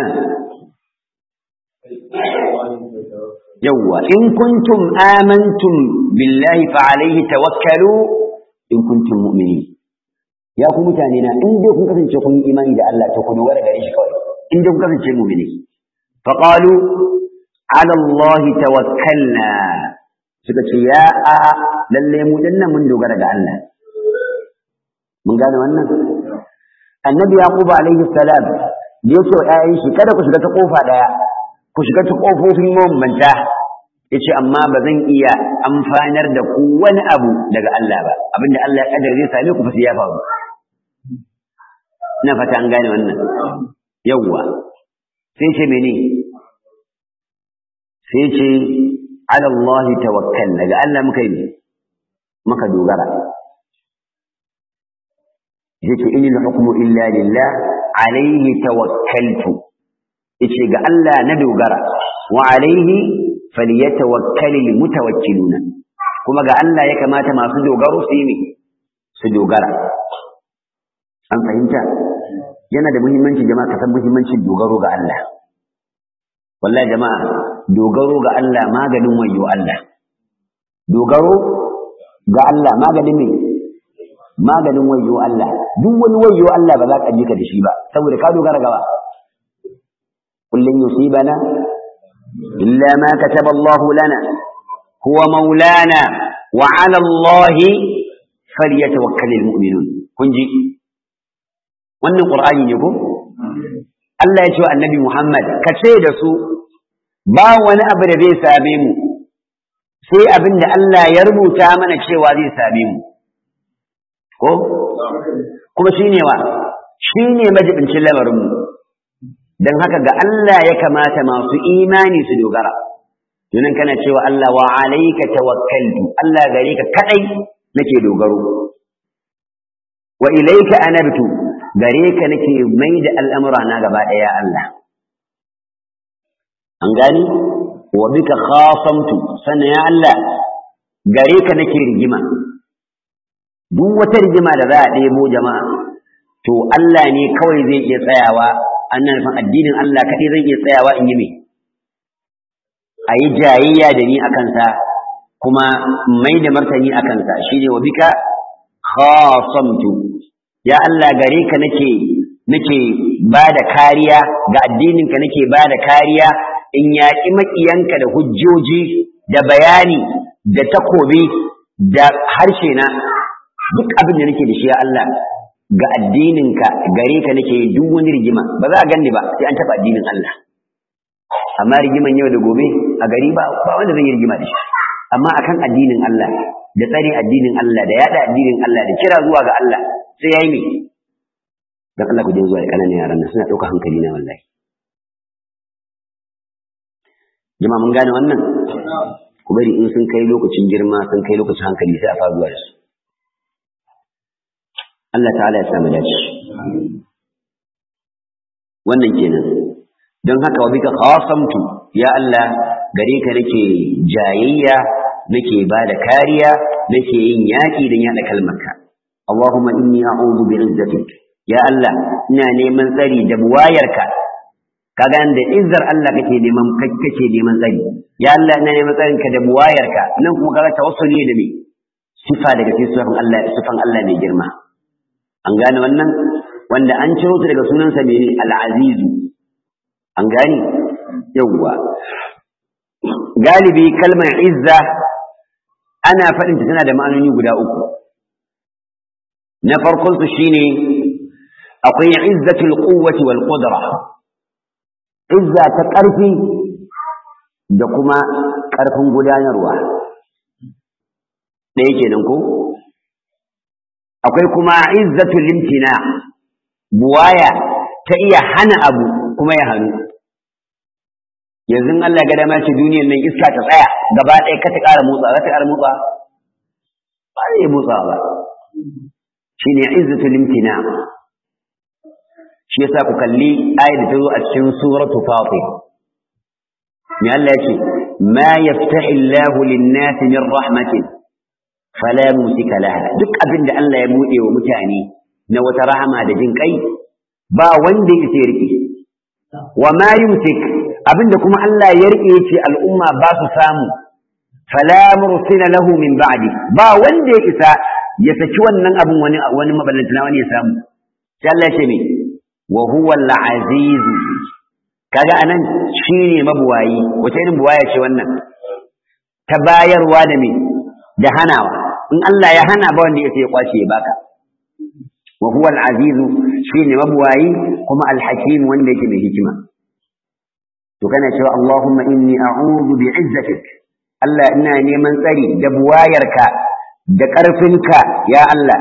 yawwa in kuntum amantum billahi fa alaihi tawakkalu in kuntum mu'minin ya ku mutane na in dai kun kasance kun yi imani da Allah to ku dogara gare shi kawai in dai kun kasance mu'mini fa qalu ala Allah tawakkalna suka ce ya a lalle mu dinnan mun dogara ga Allah mun gane wannan annabi yaqub alaihi salam da yace wa ƴaƴan shi kada ku shiga ta kofa daya ku shiga ta kofofin mabambanta yace amma ba zan iya amfanar da ku wani abu daga Allah ba abinda Allah ya kaddara zai same ku fa sai ya faru ina fata an gane wannan yawwa sai ce mene sai ce ala Allah tawakkal daga Allah muka yi muka dogara yace inil hukmu illa lillah alayhi tawakkaltu yace ga Allah na dogara wa alayhi falyatawakkalul mutawakkiluna kuma ga Allah ya kamata masu dogaro su yi su dogara an fahimta yana da muhimmanci jama'a ka san muhimmancin dogaro ga Allah wallahi jama'a dogaro ga Allah maganin wayo Allah dogaro ga Allah maganin me maganin wayo Allah duk wani wayo Allah ba za ka ji ka da shi ba saboda ka dogara gaba kullun yusibana illa ma kataba Allah lana huwa maulana wa ala Allah falyatawakkalul mu'minun kun ji wannan qur'ani ne ko Allah ya ce wa annabi Muhammad ka ce da su ba wani abu da zai same mu sai abin da Allah ya rubuta mana cewa zai same mu ko kuma shine wa shine majibincin lamarin mu dan haka ga Allah ya kamata masu imani su dogara Yunan kana cewa Allah wa alayka tawakkaltu Allah gare ka kadai nake dogaro wa ilayka anabtu gare ka nake mai da al'amura na gaba daya Allah an gani wa bika khasamtu sannan ya Allah gare ka nake rigima duk wata rigima da za a ɗebo jama'a to Allah ne kawai zai iya tsayawa annan nufin addinin Allah kaɗai zai iya tsayawa in yi me a yi jayayya da ni a kansa kuma mai da martani a kansa shi ne wa bika khasamtu ya Allah gare ka nake nake ba da kariya ga addininka nake ba da kariya in yaƙi maƙiyanka da hujjoji da bayani da takobi da harshe na duk abin da nake da shi ya Allah ga addininka gare ka nake duk wani rigima ba za a ganni ba sai an taɓa addinin Allah amma rigiman yau da gobe a gari ba ba wanda zai yi rigima da shi amma akan addinin Allah da tsare addinin Allah da yada addinin Allah da kira zuwa ga Allah sai yayi me dan Allah ku je zuwa da kananan yaran nan suna ɗauka hankali na wallahi jama'a mun gane wannan ku bari in sun kai lokacin girma sun kai lokacin hankali sai a fara zuwa da su Allah ta'ala ya samu dace wannan kenan don haka wa bika khasamtu ya Allah gare ka nake jayayya nake ba da kariya nake yin yaƙi don yaɗa kalmarka Allahumma inni a'udhu bi izzatik ya Allah ina neman tsari da buwayarka kaga da izzar Allah kake neman kake neman tsari ya Allah ina neman tsarin ka da buwayarka nan kuma kaga tawassuli da me sifa daga cikin sifan Allah sifan Allah mai girma an gane wannan wanda an ciro ta daga sunansa mene al-azizu an gane yawwa galibi kalmar izza ana faɗin ta tana da ma'anoni guda uku na farkon su shine akwai izzatul quwwati wal qudra izza ta ƙarfi da kuma ƙarfin gudanarwa ɗaya kenan ko akwai kuma izzatul limtina buwaya ta iya hana abu kuma ya hannu yanzu Allah ga dama ce duniyar nan iska ta tsaya gaba ɗaya ka ta ƙara motsa za ta ƙara motsa ba zai motsa ba shine izzatul limtina shi yasa ku kalli ayat da ta zo a cikin suratu fatir me Allah yake ma yaftahi Allah lin-nas min rahmatin fala musika laha duk abin da Allah ya buɗe wa mutane na wata rahama da jin kai ba wanda ya rike wa ma yumsik abinda kuma Allah ya rike yace al'umma ba su samu fala mursila lahu min ba'di ba wanda ya isa ya saki wannan abin wani wani maballantana wani ya samu sai Allah ya ce me wa huwa al-aziz kaga anan shine mabuwayi wace irin buwaya ce wannan ta bayarwa da me da hanawa in Allah ya hana ba wanda ya sai ya kwace ya baka wa huwa al-aziz shine mabuwayi kuma al-hakim wanda yake mai hikima to kana cewa Allahumma inni a'udhu bi'izzatik Allah ina neman tsari da buwayarka da ƙarfinka ya Allah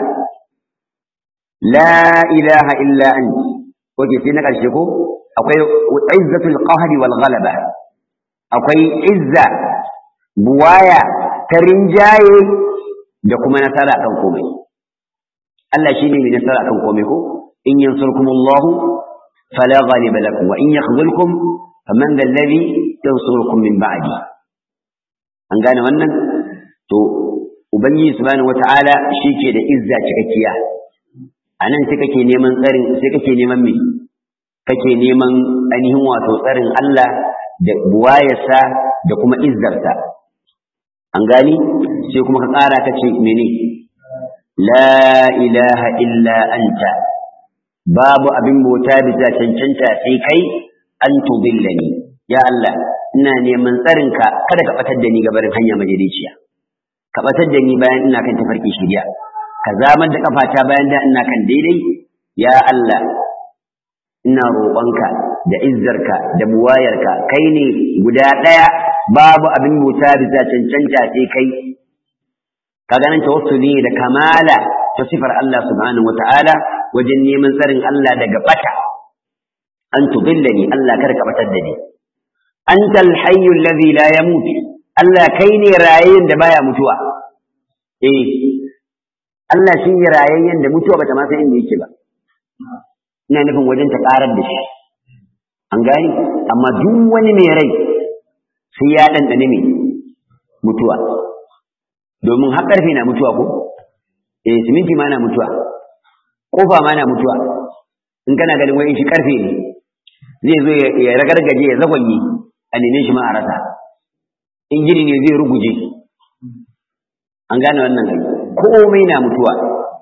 la ilaha illa anta oke sai na ƙarshe ko akwai izzatul qahri wal ghalaba akwai izza buwaya ta rinjaye da kuma nasara kan komai Allah shine mai nasara kan komai ko in yansurkumullahu fala ghaliba lakum wa in yakhzulkum faman dhal ladhi yansurukum min ba'di an gane wannan to ubangiji subhanahu wata'ala shike da izza cikakkiya anan sai kake neman tsarin sai kake neman me kake neman ainihin wato tsarin Allah da buwayarsa da kuma izzarsa an gani sai kuma ka ƙara ka ce mene la ilaha illa anta babu abin bauta bisa cancanta sai kai an tudillani ya Allah ina neman tsarinka kada ka batar da ni gabarin hanya majaliciya ka batar da ni bayan ina kan tafarki shirya ka zamar da kafata bayan da ina kan daidai ya Allah ina roƙonka da izzarka da buwayarka kai ne guda ɗaya babu abin bauta bisa cancanta sai kai ka ganin tawassuli da kamala ta sifar Allah subhanahu wata'ala wajen neman tsarin Allah daga bata an tudillani Allah kar ka batar da ni antal hayyul ladhi la yamut Allah kai ne rayayyen da baya mutuwa eh Allah shi ne rayayyen da mutuwa bata ma san inda yake ba ina nufin wajen ta karar da shi an gani amma duk wani mai rai sai ya ɗanɗane mai mutuwa domin har ƙarfe na mutuwa ko eh siminti ma na mutuwa ƙofa ma na mutuwa in kana ganin wani shi ƙarfe ne zai zo ya ragargaje ya zagwanye a neme shi ma a rasa in gini ne zai ruguje an gane wannan gari komai na mutuwa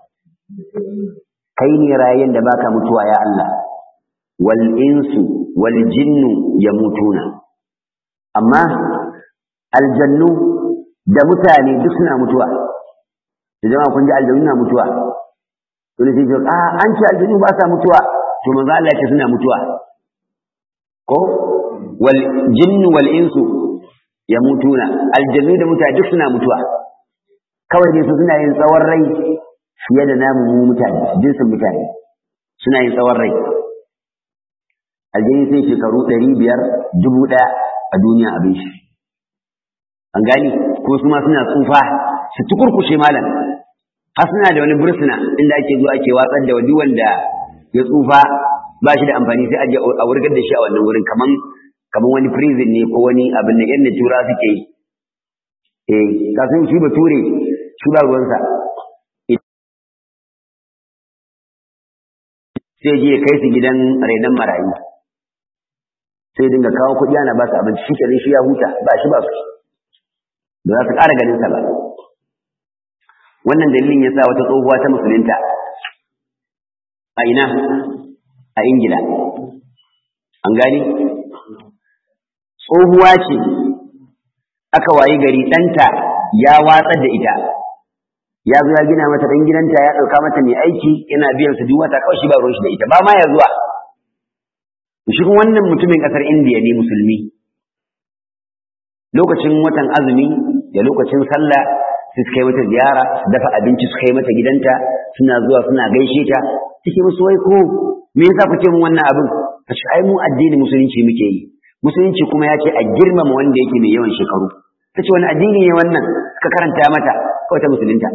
kai ne rayen da baka mutuwa ya Allah wal insu wal jinnu yamutuna amma aljannu da mutane duk suna mutuwa da jama'a kun ji aljannu na mutuwa wani sai ce a an ce aljannu ba sa mutuwa to manzo Allah ya ce suna mutuwa ko wal jinnu wal insu yamutuna aljannu da mutane duk suna mutuwa kawai dai su suna yin tsawon rai fiye da namu mu mutane jinsin mutane suna yin tsawon rai aljini sai shekaru ɗari biyar dubu ɗaya a duniya abin shi an gani ko su ma suna tsufa su tukurkushe malam har suna da wani bursuna inda ake zuwa ake watsar da wani wanda ya tsufa ba shi da amfani sai aje a wurgar da shi a wannan wurin kaman kaman wani prison ne ko wani abin da yan tura suke yi eh kasan shi ba ture shi ba ruwansa sai je kai su gidan renon marayu sai dinga kawo kuɗi ana ba su abinci shi kenan shi ya huta ba shi ba su ba za su ƙara ganin sa ba wannan dalilin ya sa wata tsohuwa ta musulunta a ina a ingila an gani tsohuwa ce aka wayi gari ɗanta ya watsar da ita ya zo ya gina mata ɗan gidanta ya ɗauka mata mai aiki yana biyan su duk wata kawai shi ba ruwan shi da ita ba ma ya zuwa shi wannan mutumin ƙasar indiya ne musulmi lokacin watan azumi da lokacin sallah su kai mata ziyara su dafa abinci su kai mata gidanta suna zuwa suna gaishe ta take musu wai ko me yasa kuke mun wannan abin ta ce ai mu addini musulunci muke yi musulunci kuma ya ce a girmama wanda yake mai yawan shekaru ta ce wani addini ne wannan suka karanta mata kawai ta musulunta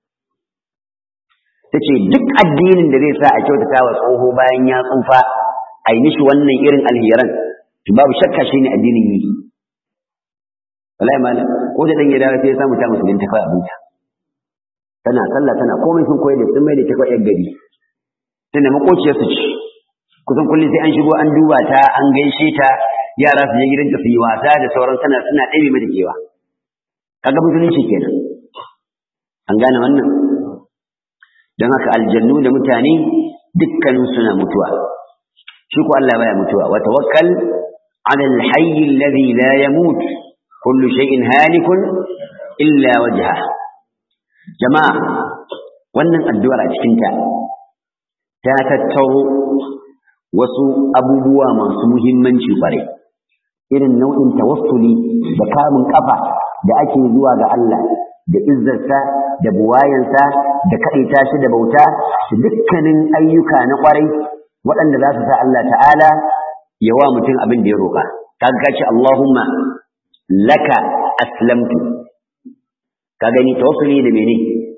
ta ce duk addinin da zai sa a kyautata wa tsoho bayan ya tsufa a yi mishi wannan irin alheran to babu shakka shi ne addinin yi wallahi malam ko da dan ya dawo sai ya samu ta musulunta kawai abinta tana sallah tana komai sun koyi da sun mai da ta kawai gari tana makociyar su ci kusan kullum sai an shigo an duba ta an gaishe ta yara su je gidanta su yi wasa da sauran sana suna ɗebe mata kewa kaga musulunci kenan an gane wannan don haka aljannu da mutane dukkanin suna mutuwa shi ko Allah baya mutuwa wa tawakkal ala alhayy alladhi la yamut kullu shay'in halikun illa wajha jama'a wannan addu'ar a cikin ta ta tattaro wasu abubuwa masu muhimmanci kwarai irin nau'in tawassuli da kamun kafa da ake zuwa ga Allah da izzarsa da buwayansa da kaɗaita shi da bauta da dukkanin ayyuka na kwarai waɗanda za su sa Allah ta'ala ya wa mutum abin da ya roƙa kaga ce Allahumma laka aslamtu ka gani tawassuli da mene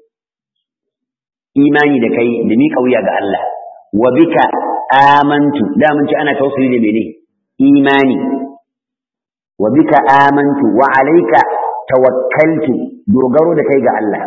imani da kai da miƙa wuya ga Allah wa bika amantu da mun ce ana tawassuli da mene imani wa bika amantu wa alayka tawakkaltu dogaro da kai ga Allah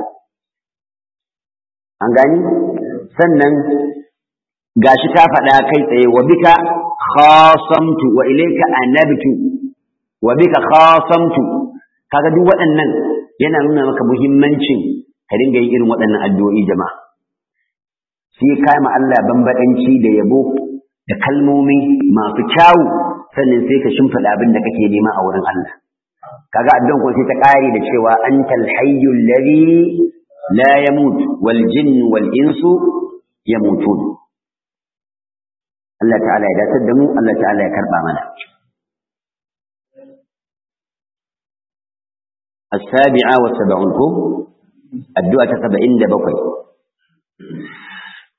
an gani sannan gashi ta faɗa kai tsaye wa bika khasamtu wa ilayka anabtu wa bika khasamtu kaga duk waɗannan yana nuna maka muhimmancin ka dinga yin irin waɗannan addu'o'i jama'a sai kai ma Allah bambadanci da yabo da kalmomi masu kyawu sannan sai ka shimfiɗa abin da kake nema a wurin Allah kaga addu'an ko sai ta ƙare da cewa antal hayyul ladhi la yamut wal jinn wal insu yamutun Allah ta'ala ya datar da mu Allah ta'ala ya karba mana السابعة والسبعون كم الدعاء سبعين دبقي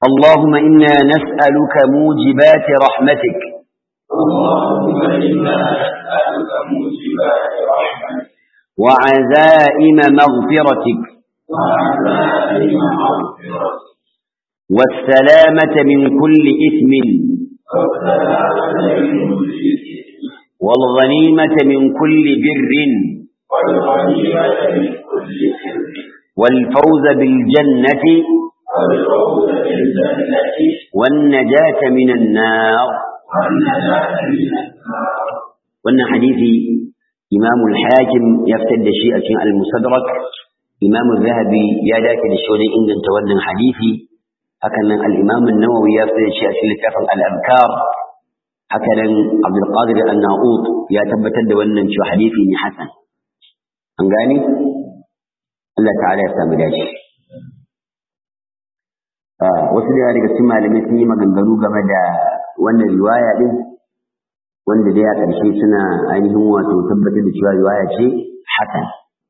اللهم إنا نسألك موجبات رحمتك اللهم إنا نسألك موجبات رحمتك وعزائم مغفرتك وعزائم مغفرتك والسلامة من كل إثم والسلامة من كل إثم والغنيمة من كل بر والغنيمة من كل سر والفوز بالجنة والفوز بالجنة والنجاة من النار والنجاة من النار wannan hadisi imam al-hakim ya fitar da shi a cikin al-musadrak imam zahabi ya dace da shi wajen inganta wannan hadisi hakan nan al-imam an-nawawi ya fitar da shi a cikin littafin al-abkar haka nan abdul qadir an-na'ut ya tabbatar da wannan cewa hadisi ne hasan an gane Allah ta'ala ya samu dace wasu da daga cikin malamai sun yi maganganu game da wannan riwaya din wanda dai a ƙarshe suna ainihin wato tabbatar da cewa riwaya ce hasan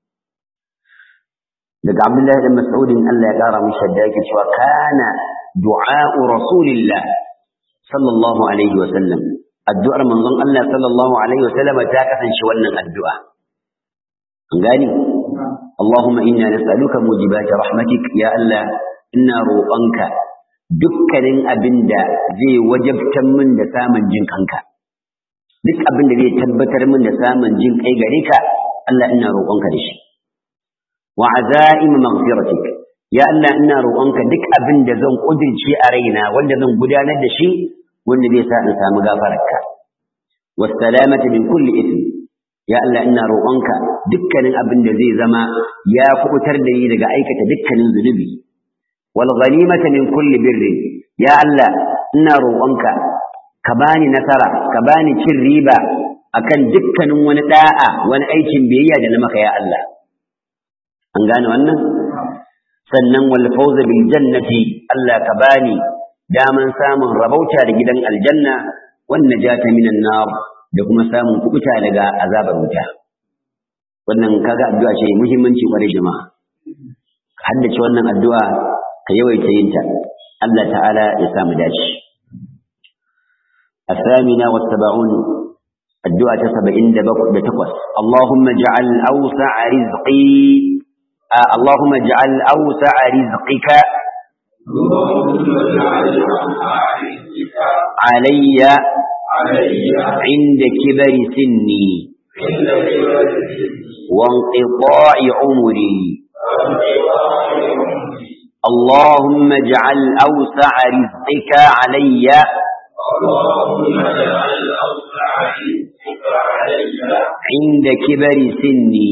daga Abdullahi dan Mas'udin Allah ya ƙara mishi da yake cewa kana du'a'u rasulillah sallallahu alaihi wa sallam addu'ar manzon Allah sallallahu alaihi wa sallam ta kasance wannan addu'a an gani Allahumma inna nas'aluka mujibati rahmatik ya Allah ina roƙonka dukkanin abinda zai wajabtar min da samun jin kanka duk abin da zai tabbatar min da samun jin kai gare ka Allah ina roƙonka da shi wa azaim maghfiratik ya Allah ina roƙonka duk abin da zan kudirce a raina wanda zan gudanar da shi wanda zai sa in samu gafararka was salamata min kulli ithm ya Allah ina roƙonka dukkanin abin da zai zama ya kubutar da ni daga aikata dukkanin zunubi wal ghanimata min kulli birrin ya Allah ina roƙonka ka bani nasara ka bani cin riba akan dukkanin wani da'a wani aikin biyayya da na maka ya Allah an gane wannan sannan wal fawza bil jannati Allah ka bani daman samun rabauta da gidan aljanna wan najata minan nar da kuma samun kubuta daga azabar wuta wannan kaga addu'a ce muhimmanci kwarai jama'a haddace wannan addu'a ka yawaita yin ta Allah ta'ala ya samu dace الثامنة والسبعون الدعاء سبعين بتقوس اللهم اجعل أوسع رزقي آه اللهم اجعل أوسع رزقك علي عند كبر سني وانقطاع عمري اللهم اجعل أوسع رزقك علي عند كبر سني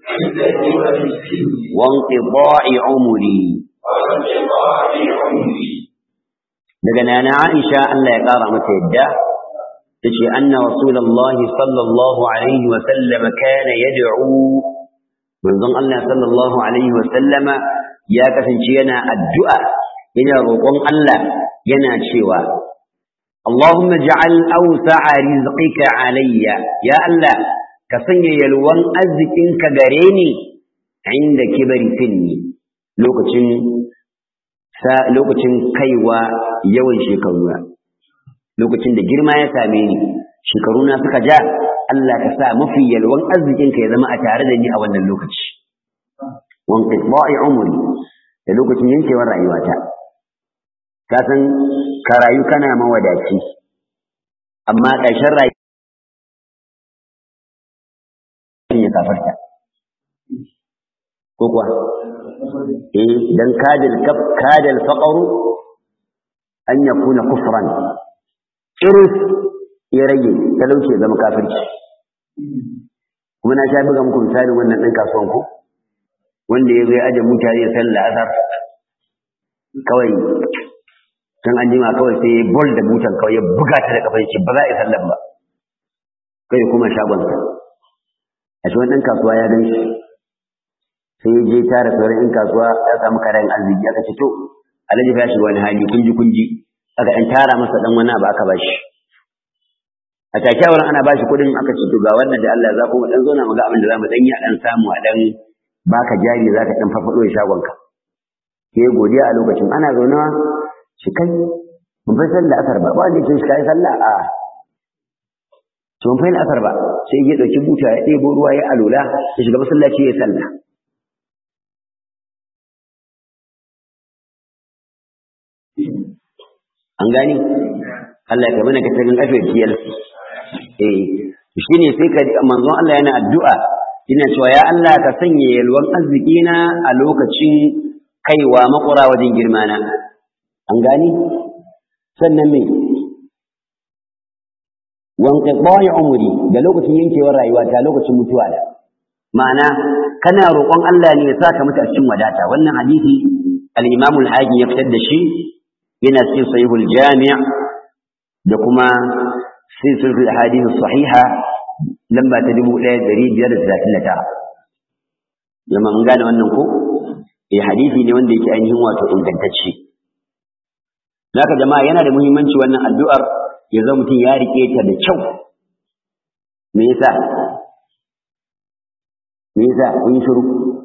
وانقضاء عمري daga nana Aisha Allah ya ƙara mata yadda tace anna rasulullah sallallahu alaihi wa sallam kana yad'u manzon Allah sallallahu alaihi wa sallama ya kasance yana addu'a yana roƙon Allah yana cewa اللهم اجعل أوسع رزقك علي يا الله كسني يلوان أزكنك غريني عند كبر سني لوكتين sa lokacin kaiwa yawan shekaruna lokacin da girma ya same ni shekaruna suka ja Allah ka sa mafi yalwan arzikinka ya zama a tare da ni a wannan lokaci wan qitba'i umri da lokacin yankewar rayuwata ka san ka rayu kana mawadaci amma ƙarshen rayuwa ya kafarta ko kuwa eh dan kadal kadal faqru an yakuna kufran iris ya rage talauci zama kafirci kuma na sha buga muku misalin wannan ɗin kasuwan ku wanda ya zo ya aje mutane sallah asar kawai can an jima kawai sai ya bol da butan kawai ya buga ta da kafin shi ba za a yi sallan ba kai kuma shagonsa a shi wani ɗan kasuwa ya gan shi sai ya je tara sauran ɗan kasuwa ya samu karayen arziki aka ce to alhaji ya shiga wani hali kunji kunji aka ɗan tara masa ɗan wani abu aka bashi a take wurin ana bashi kuɗin aka ce to ga wannan da Allah za ku mu ɗan zauna mu ga abin da za mu ɗan yi a ɗan samu a ɗan baka jari za ka ɗan farfaɗo da shagonka sai godiya a lokacin ana zaunawa shi kai mun fa sallah asar ba ba wanda ce shi kai sallah a to mun fa asar ba sai ya dauki buta ya ɗebo ruwa ya alula ya shiga masallaci ya sallah an gani Allah ya kamar ka tarin afiyar kiyal eh shine sai ka manzon Allah yana addu'a yana cewa ya Allah ka sanya yalwan arziki na a lokacin kaiwa makura wajen girma na an gani sannan me wanka ɓoye umuri da lokacin yankewar rayuwa ta lokacin mutuwa da ma'ana kana roƙon Allah ne ya saka mutu a cikin wadata wannan hadisi al-Imam al-Hakim ya fitar da shi yana cikin sahihul jami' da kuma silsilatul ahadith sahiha lamba ta 1539 jama'a mun gane wannan ko eh hadisi ne wanda yake ainihin wato ingantacce Naka jama'a yana da muhimmanci wannan addu'ar ya zama mutum ya rike ta da kyau. Me yasa? Me yasa kun shiru?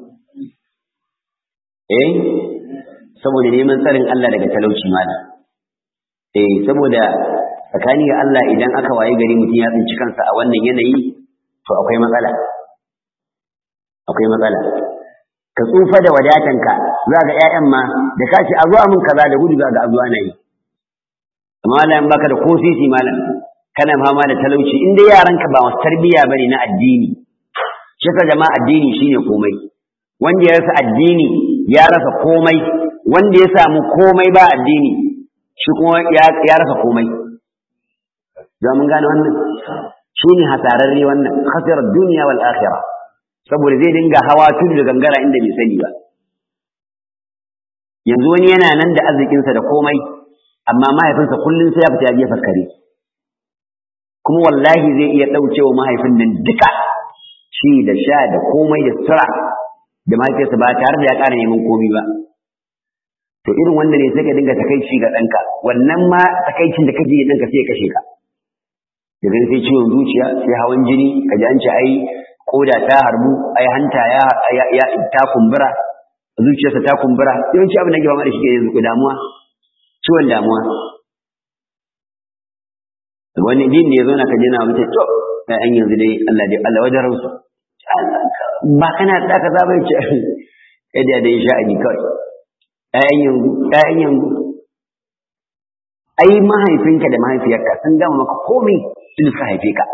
Eh? Saboda neman tsarin Allah daga talauci malam. Eh, saboda tsakani ga Allah idan aka waye gari mutum ya tsinci kansa a wannan yanayi to akwai matsala. Akwai matsala. Ka tsufa da wadatanka za ga ‘ya'yan ma da kashi a zuwa min kaza da gudu za ga a zuwa na yi. amma malam baka da ko sisi malam kana fama da talauci in dai yaranka ba masu tarbiyya bane na addini shi ka jama'a addini shine komai wanda ya rasa addini ya rasa komai wanda ya samu komai ba addini shi kuma ya rasa komai za mun gane wannan shine hasararre wannan khasirar duniya wal akhirah saboda zai dinga hawa tudu da gangara inda bai sani ba yanzu wani yana nan da arzikinsa da komai amma mahaifinsa kullum sai ya fita ya jefa kare kuma wallahi zai iya ɗaukewa mahaifin nan duka shi da sha da komai da sutura da mahaifiyarsa ba tare da ya ƙara neman komai ba to irin wanda ne sai ka dinga takaici ga ɗanka wannan ma takaicin da kake yi ɗanka sai ya kashe ka daga sai ciwon zuciya sai hawan jini ka ji an ce ai koda ta harbu ai hanta ya ta kumbura zuciyarsa ta kumbura yawanci abin da ke fama da shi ke yanzu damuwa ciwon damuwa wani din da ya zauna ka jina mutum to ɗayan yanzu dai Allah dai Allah wajen ransu ba kana da ka zaba ce kai da dai sha'ani kawai ɗayan yanzu ɗayan yanzu ai mahaifinka da mahaifiyarka sun gama maka komai sun suka haife ka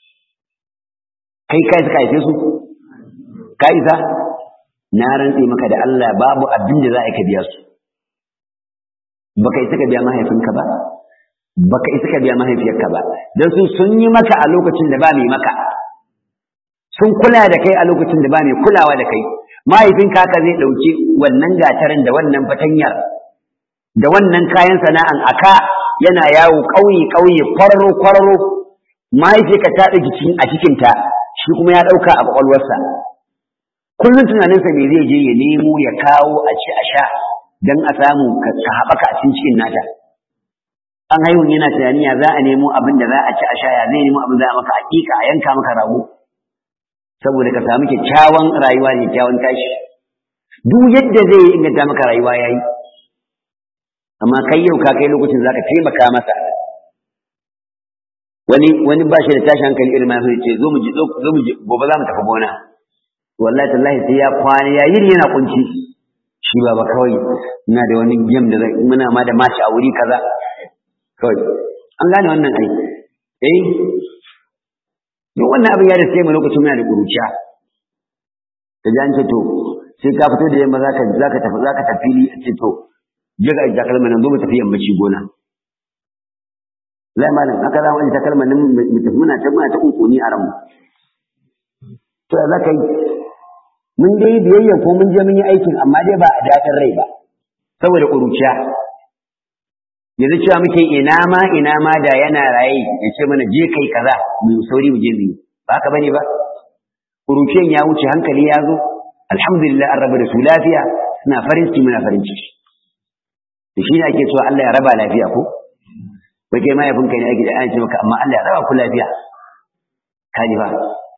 kai kai suka haife su ka isa na rantse maka da Allah babu abin da za a ka biya su baka isa ka biya mahaifinka ba baka isa ka biya mahaifiyarka ba dan su sun yi maka a lokacin da ba mai maka sun kula da kai a lokacin da ba mai kulawa da kai mahaifinka haka zai ɗauki wannan gatarin da wannan fatanyar da wannan kayan sana'an aka yana yawo ƙauye ƙauye kwararo kwararo mahaifiyarka ta ɗauki cikin a cikinta shi kuma ya ɗauka a ƙwaƙwalwarsa kullum tunaninsa me zai je ya nemo ya kawo a ci a sha don a samu ka haɓaka a cikin cikin nata an haihu yana tunani ya za a nemo abin da za a ci a sha ya zai nemo abin da za a maka hakika a yanka maka rago saboda ka samu kyakkyawan rayuwa da kyakkyawan tashi duk yadda zai yi inganta maka rayuwa ya yi amma kai yau ka kai lokacin za ka taimaka masa wani wani ba shi da tashi hankali irin masu ce zo mu ji zo mu ji gobe za mu tafi gona wallahi tallahi sai ya kwana ya yiri yana kunci shi ba ba kawai ina da wani game da zai muna ma da mashi a wuri kaza kawai an gane wannan ai eh duk wannan abin ya da sai mu lokacin muna da kuruciya ka ji an ce to sai ka fito da yamma zaka zaka tafi zaka tafi a ce to je ga takalma nan zo mu tafi yammaci gona zai malam haka za mu aje takalma nan mu tafi muna ta muna ta kunkuni a ranmu to za ka yi mun dai biyayya ko mun je mun yi aikin amma dai ba a daɗin rai ba saboda ƙuruciya yanzu cewa muke ina ma ina ma da yana raye ya ce mana je kai kaza mu sauri mu je mu yi ba haka bane ba ƙuruciyan ya wuce hankali ya zo alhamdulillah an raba da su lafiya suna farin ciki muna farin ciki da shi ne ake cewa Allah ya raba lafiya ko wai kai mahaifinka ne ake da an ce maka amma Allah ya raba ku lafiya kaji ba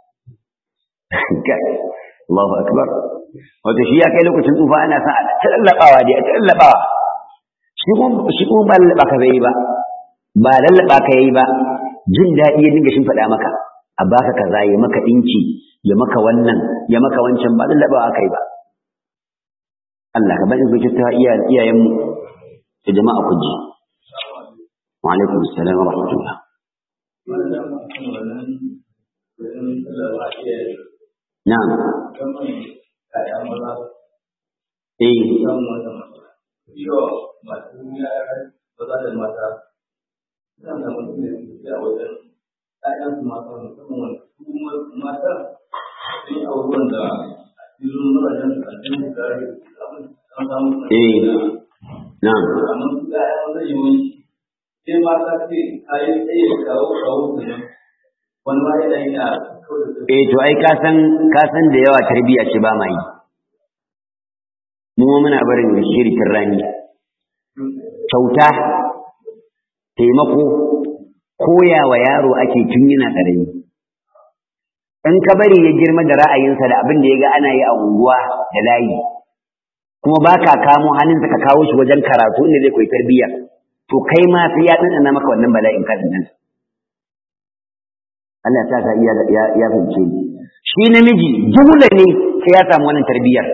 Allahu akbar wato shi ya kai lokacin tsufa ana son a tallabawa dai a tallabawa shi kuma ba lallaba ka yi ba ba lallaba ka yi ba jin daɗi ya dinga shin faɗa maka a baka kaza ya maka ɗinki ya maka wannan ya maka wancan ba lallaba aka yi ba Allah ka bani zuci ta iyayenmu da jama'a ku ji wa alaikum assalam wa rahmatullah na'am eh Yo, masu yara maza da mata, zan da mutum da a wajen ‘ya'yan su mata musamman su mata sun yi abubuwan da a cikin mazajen su a cikin da an samu eh na'am amma su ‘ya'yan maza yi wani sai mata ce kayan tsaye kawo kawo su ne wani ma yana yi a kawai da eh to ai ka san ka san da yawa tarbiyya ce ba ma yi mu muna barin shirikin rani kyauta taimako koya wa yaro ake tun yana ƙarami in ka bari ya girma da ra'ayinsa da abin da ya ga ana yi a unguwa da layi kuma ba ka kamo hannunsa ka kawo shi wajen karatu inda zai koyi tarbiyya to kai ma sai ya ɗanɗana maka wannan bala'in kan nan Allah ta ka iya ya fahimce ni shi namiji dole ne sai ya samu wannan tarbiyyar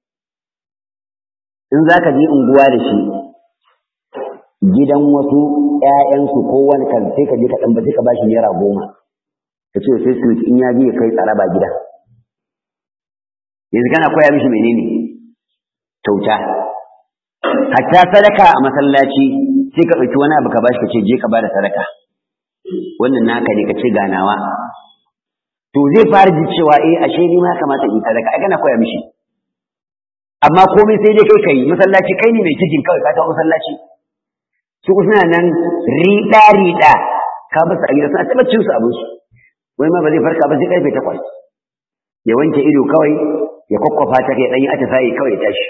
in za ka je unguwa da shi gidan wasu ‘ya'yansu ko wani kan sai ka je ka ɗan sai ka ba shi naira goma ka ce sai su in ya je ya kai tsaraba gida yanzu kana koya mishi menene kyauta hatta sadaka a masallaci sai ka ɗauki wani abu ka bashi ka ce je ka ba da sadaka wannan naka ne ka ce ganawa to zai fara ji cewa eh ashe ni ma kamata in sadaka ai kana koya mishi amma komai sai dai kai kai masallaci kai ne mai cikin kawai ka ta masallaci su suna nan riɗa riɗa ka basu a gida suna tabbacin su abin su wai ma ba zai farka ba sai karfe takwas ya wanke ido kawai ya kwakwafa ta kai ɗanyi ata sayi kawai ya tashi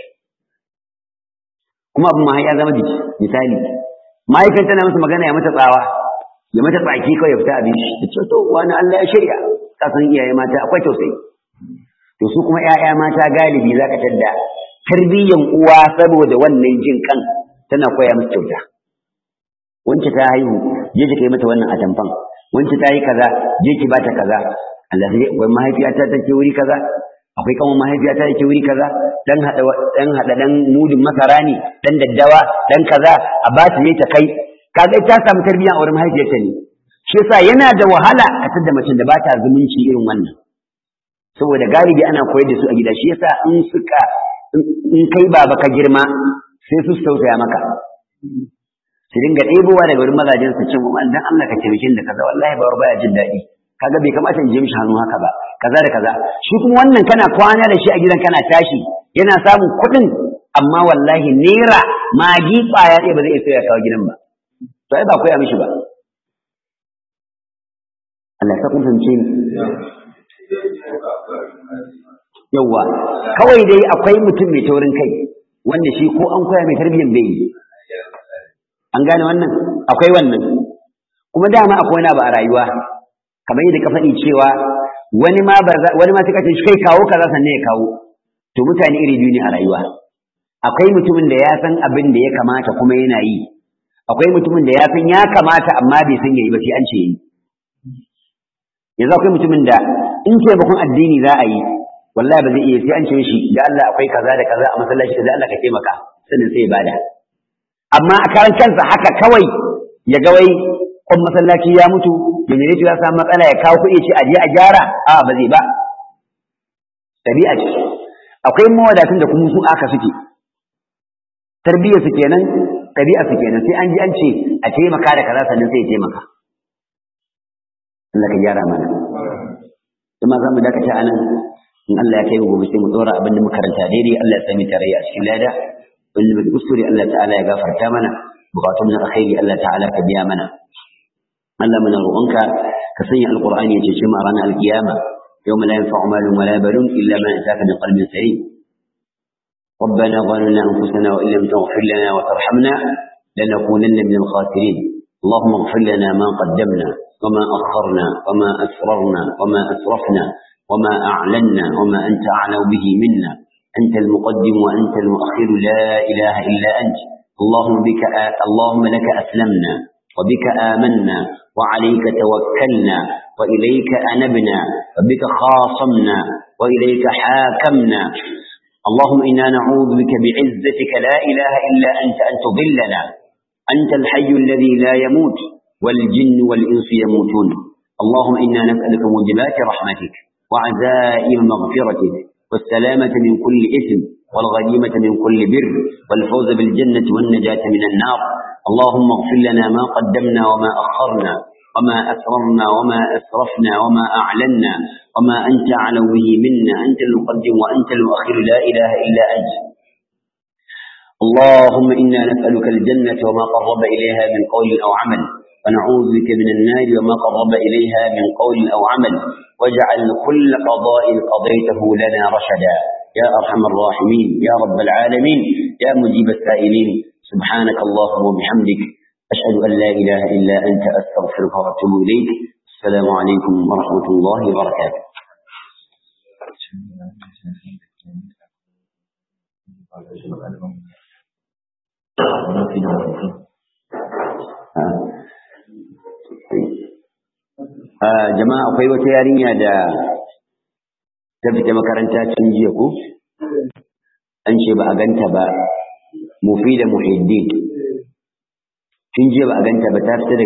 kuma abin ma ya zama jiki misali mahaifin tana masa magana ya mata tsawa ya mata tsaki kawai ya fita abin shi ya ce to wani Allah ya shirya kasan iyaye mata akwai tausayi to su kuma ƴaƴa mata galibi zaka tadda tarbiyyan uwa saboda wannan jin kan tana koya musu kyauta wance ta haihu je ki kai mata wannan atamfan wance ta yi kaza je ki bata kaza Allah sai wai mahaifiyata take wuri kaza akwai kan mahaifiyata take wuri kaza dan hada dan hada dan mudin masara ne dan daddawa dan kaza a ba ta ne ta kai kaga ta samu tarbiyya a wurin mahaifiyarta ne shi yasa yana da wahala a tada macen da ba ta zumunci irin wannan saboda galibi ana koyar da su a gida shi yasa in suka in kai baba ka girma sai su tausaya maka su dinga ɗebowa daga wurin mazajen su cin dan Allah ka taimake da kaza wallahi ba baya jin daɗi kaga bai kamata in je mishi hannu haka ba kaza da kaza shi kuma wannan kana kwana da shi a gidan kana tashi yana samun kuɗin amma wallahi naira magi ƙwaya ɗaya ba zai iya ya kawo gidan ba to ai ba koya mishi ba Allah ya kun fahimce ni yawwa kawai dai akwai mutum mai taurin kai wanda shi ko an koya mai tarbiyyar bai yi an gane wannan akwai wannan kuma dama akwai wani abu a rayuwa kamar yadda ka faɗi cewa wani ma wani ma suka ce shi kai kawo kaza sannan ya kawo to mutane iri biyu ne a rayuwa akwai mutumin da ya san abin da ya kamata kuma yana yi akwai mutumin da ya san ya kamata amma bai san yayi ba sai an ce yi yanzu akwai mutumin da in taimakon addini za a yi wallahi ba zai iya sai an ce shi da Allah akwai kaza da kaza a masallaci da Allah ka taimaka sannan sai ya bada amma a karan kansa haka kawai ya ga wai kwan masallaci ya mutu generator ya samu matsala ya kawo kuɗi ce a je a gyara a ba zai ba tabi'a ce akwai mawadatun da kuma su aka suke tarbiyyar su kenan tabi'a su kenan sai an ji an ce a taimaka da kaza sannan sai ya taimaka Allah ka gyara mana kuma za mu dakata anan in Allah ya kai mu gobe sai mu dora abin da muka karanta daidai Allah ya sami tarayya a cikin lada wanda bai kuskure Allah ta'ala ya gafarta mana bukatun na alkhairi Allah ta'ala ka biya mana Allah muna roƙonka ka sanya alqur'ani ya cece mu a ranar alkiyama yawma la yanfa'u malun wala banun illa man ataka bi qalbin salim ربنا ظلمنا انفسنا وان لم تغفر لنا وترحمنا لنكونن من الخاسرين اللهم اغفر لنا ما قدمنا وما اخرنا وما اسررنا وما اسرفنا وما اعلنا وما انت اعلم به منا انت المقدم وانت المؤخر لا اله الا انت اللهم بك آ... اللهم لك أسلمنا وبك آمنا وعليك توكلنا وإليك أنبنا وبك خاصمنا وإليك حاكمنا اللهم إنا نعوذ بك بعزتك لا إله إلا أنت أن تضلنا أنت الحي الذي لا يموت والجن والإنس يموتون اللهم إنا نسألك موجبات رحمتك وعزائم مغفرتك والسلامة من كل إثم والغنيمة من كل بر والفوز بالجنة والنجاة من النار اللهم اغفر لنا ما قدمنا وما أخرنا وما أسررنا وما أسرفنا وما أعلنا وما أنت أعلم به منا أنت المقدم وأنت المؤخر لا إله إلا أنت اللهم إنا نسألك الجنة وما قرب إليها من قول أو عمل ونعوذ بك من النار وما قرب إليها من قول أو عمل واجعل كل قضاء قضيته لنا رشدا يا أرحم الراحمين يا رب العالمين يا مجيب السائلين سبحانك اللهم وبحمدك أشهد أن لا إله إلا أنت أستغفرك وأتوب إليك السلام عليكم ورحمة الله وبركاته jama'a akwai wata yarinya da ta fita makaranta can jiya ko an ce ba a ganta ba mufi da muhiddin tun jiya ba a ganta ba ta fita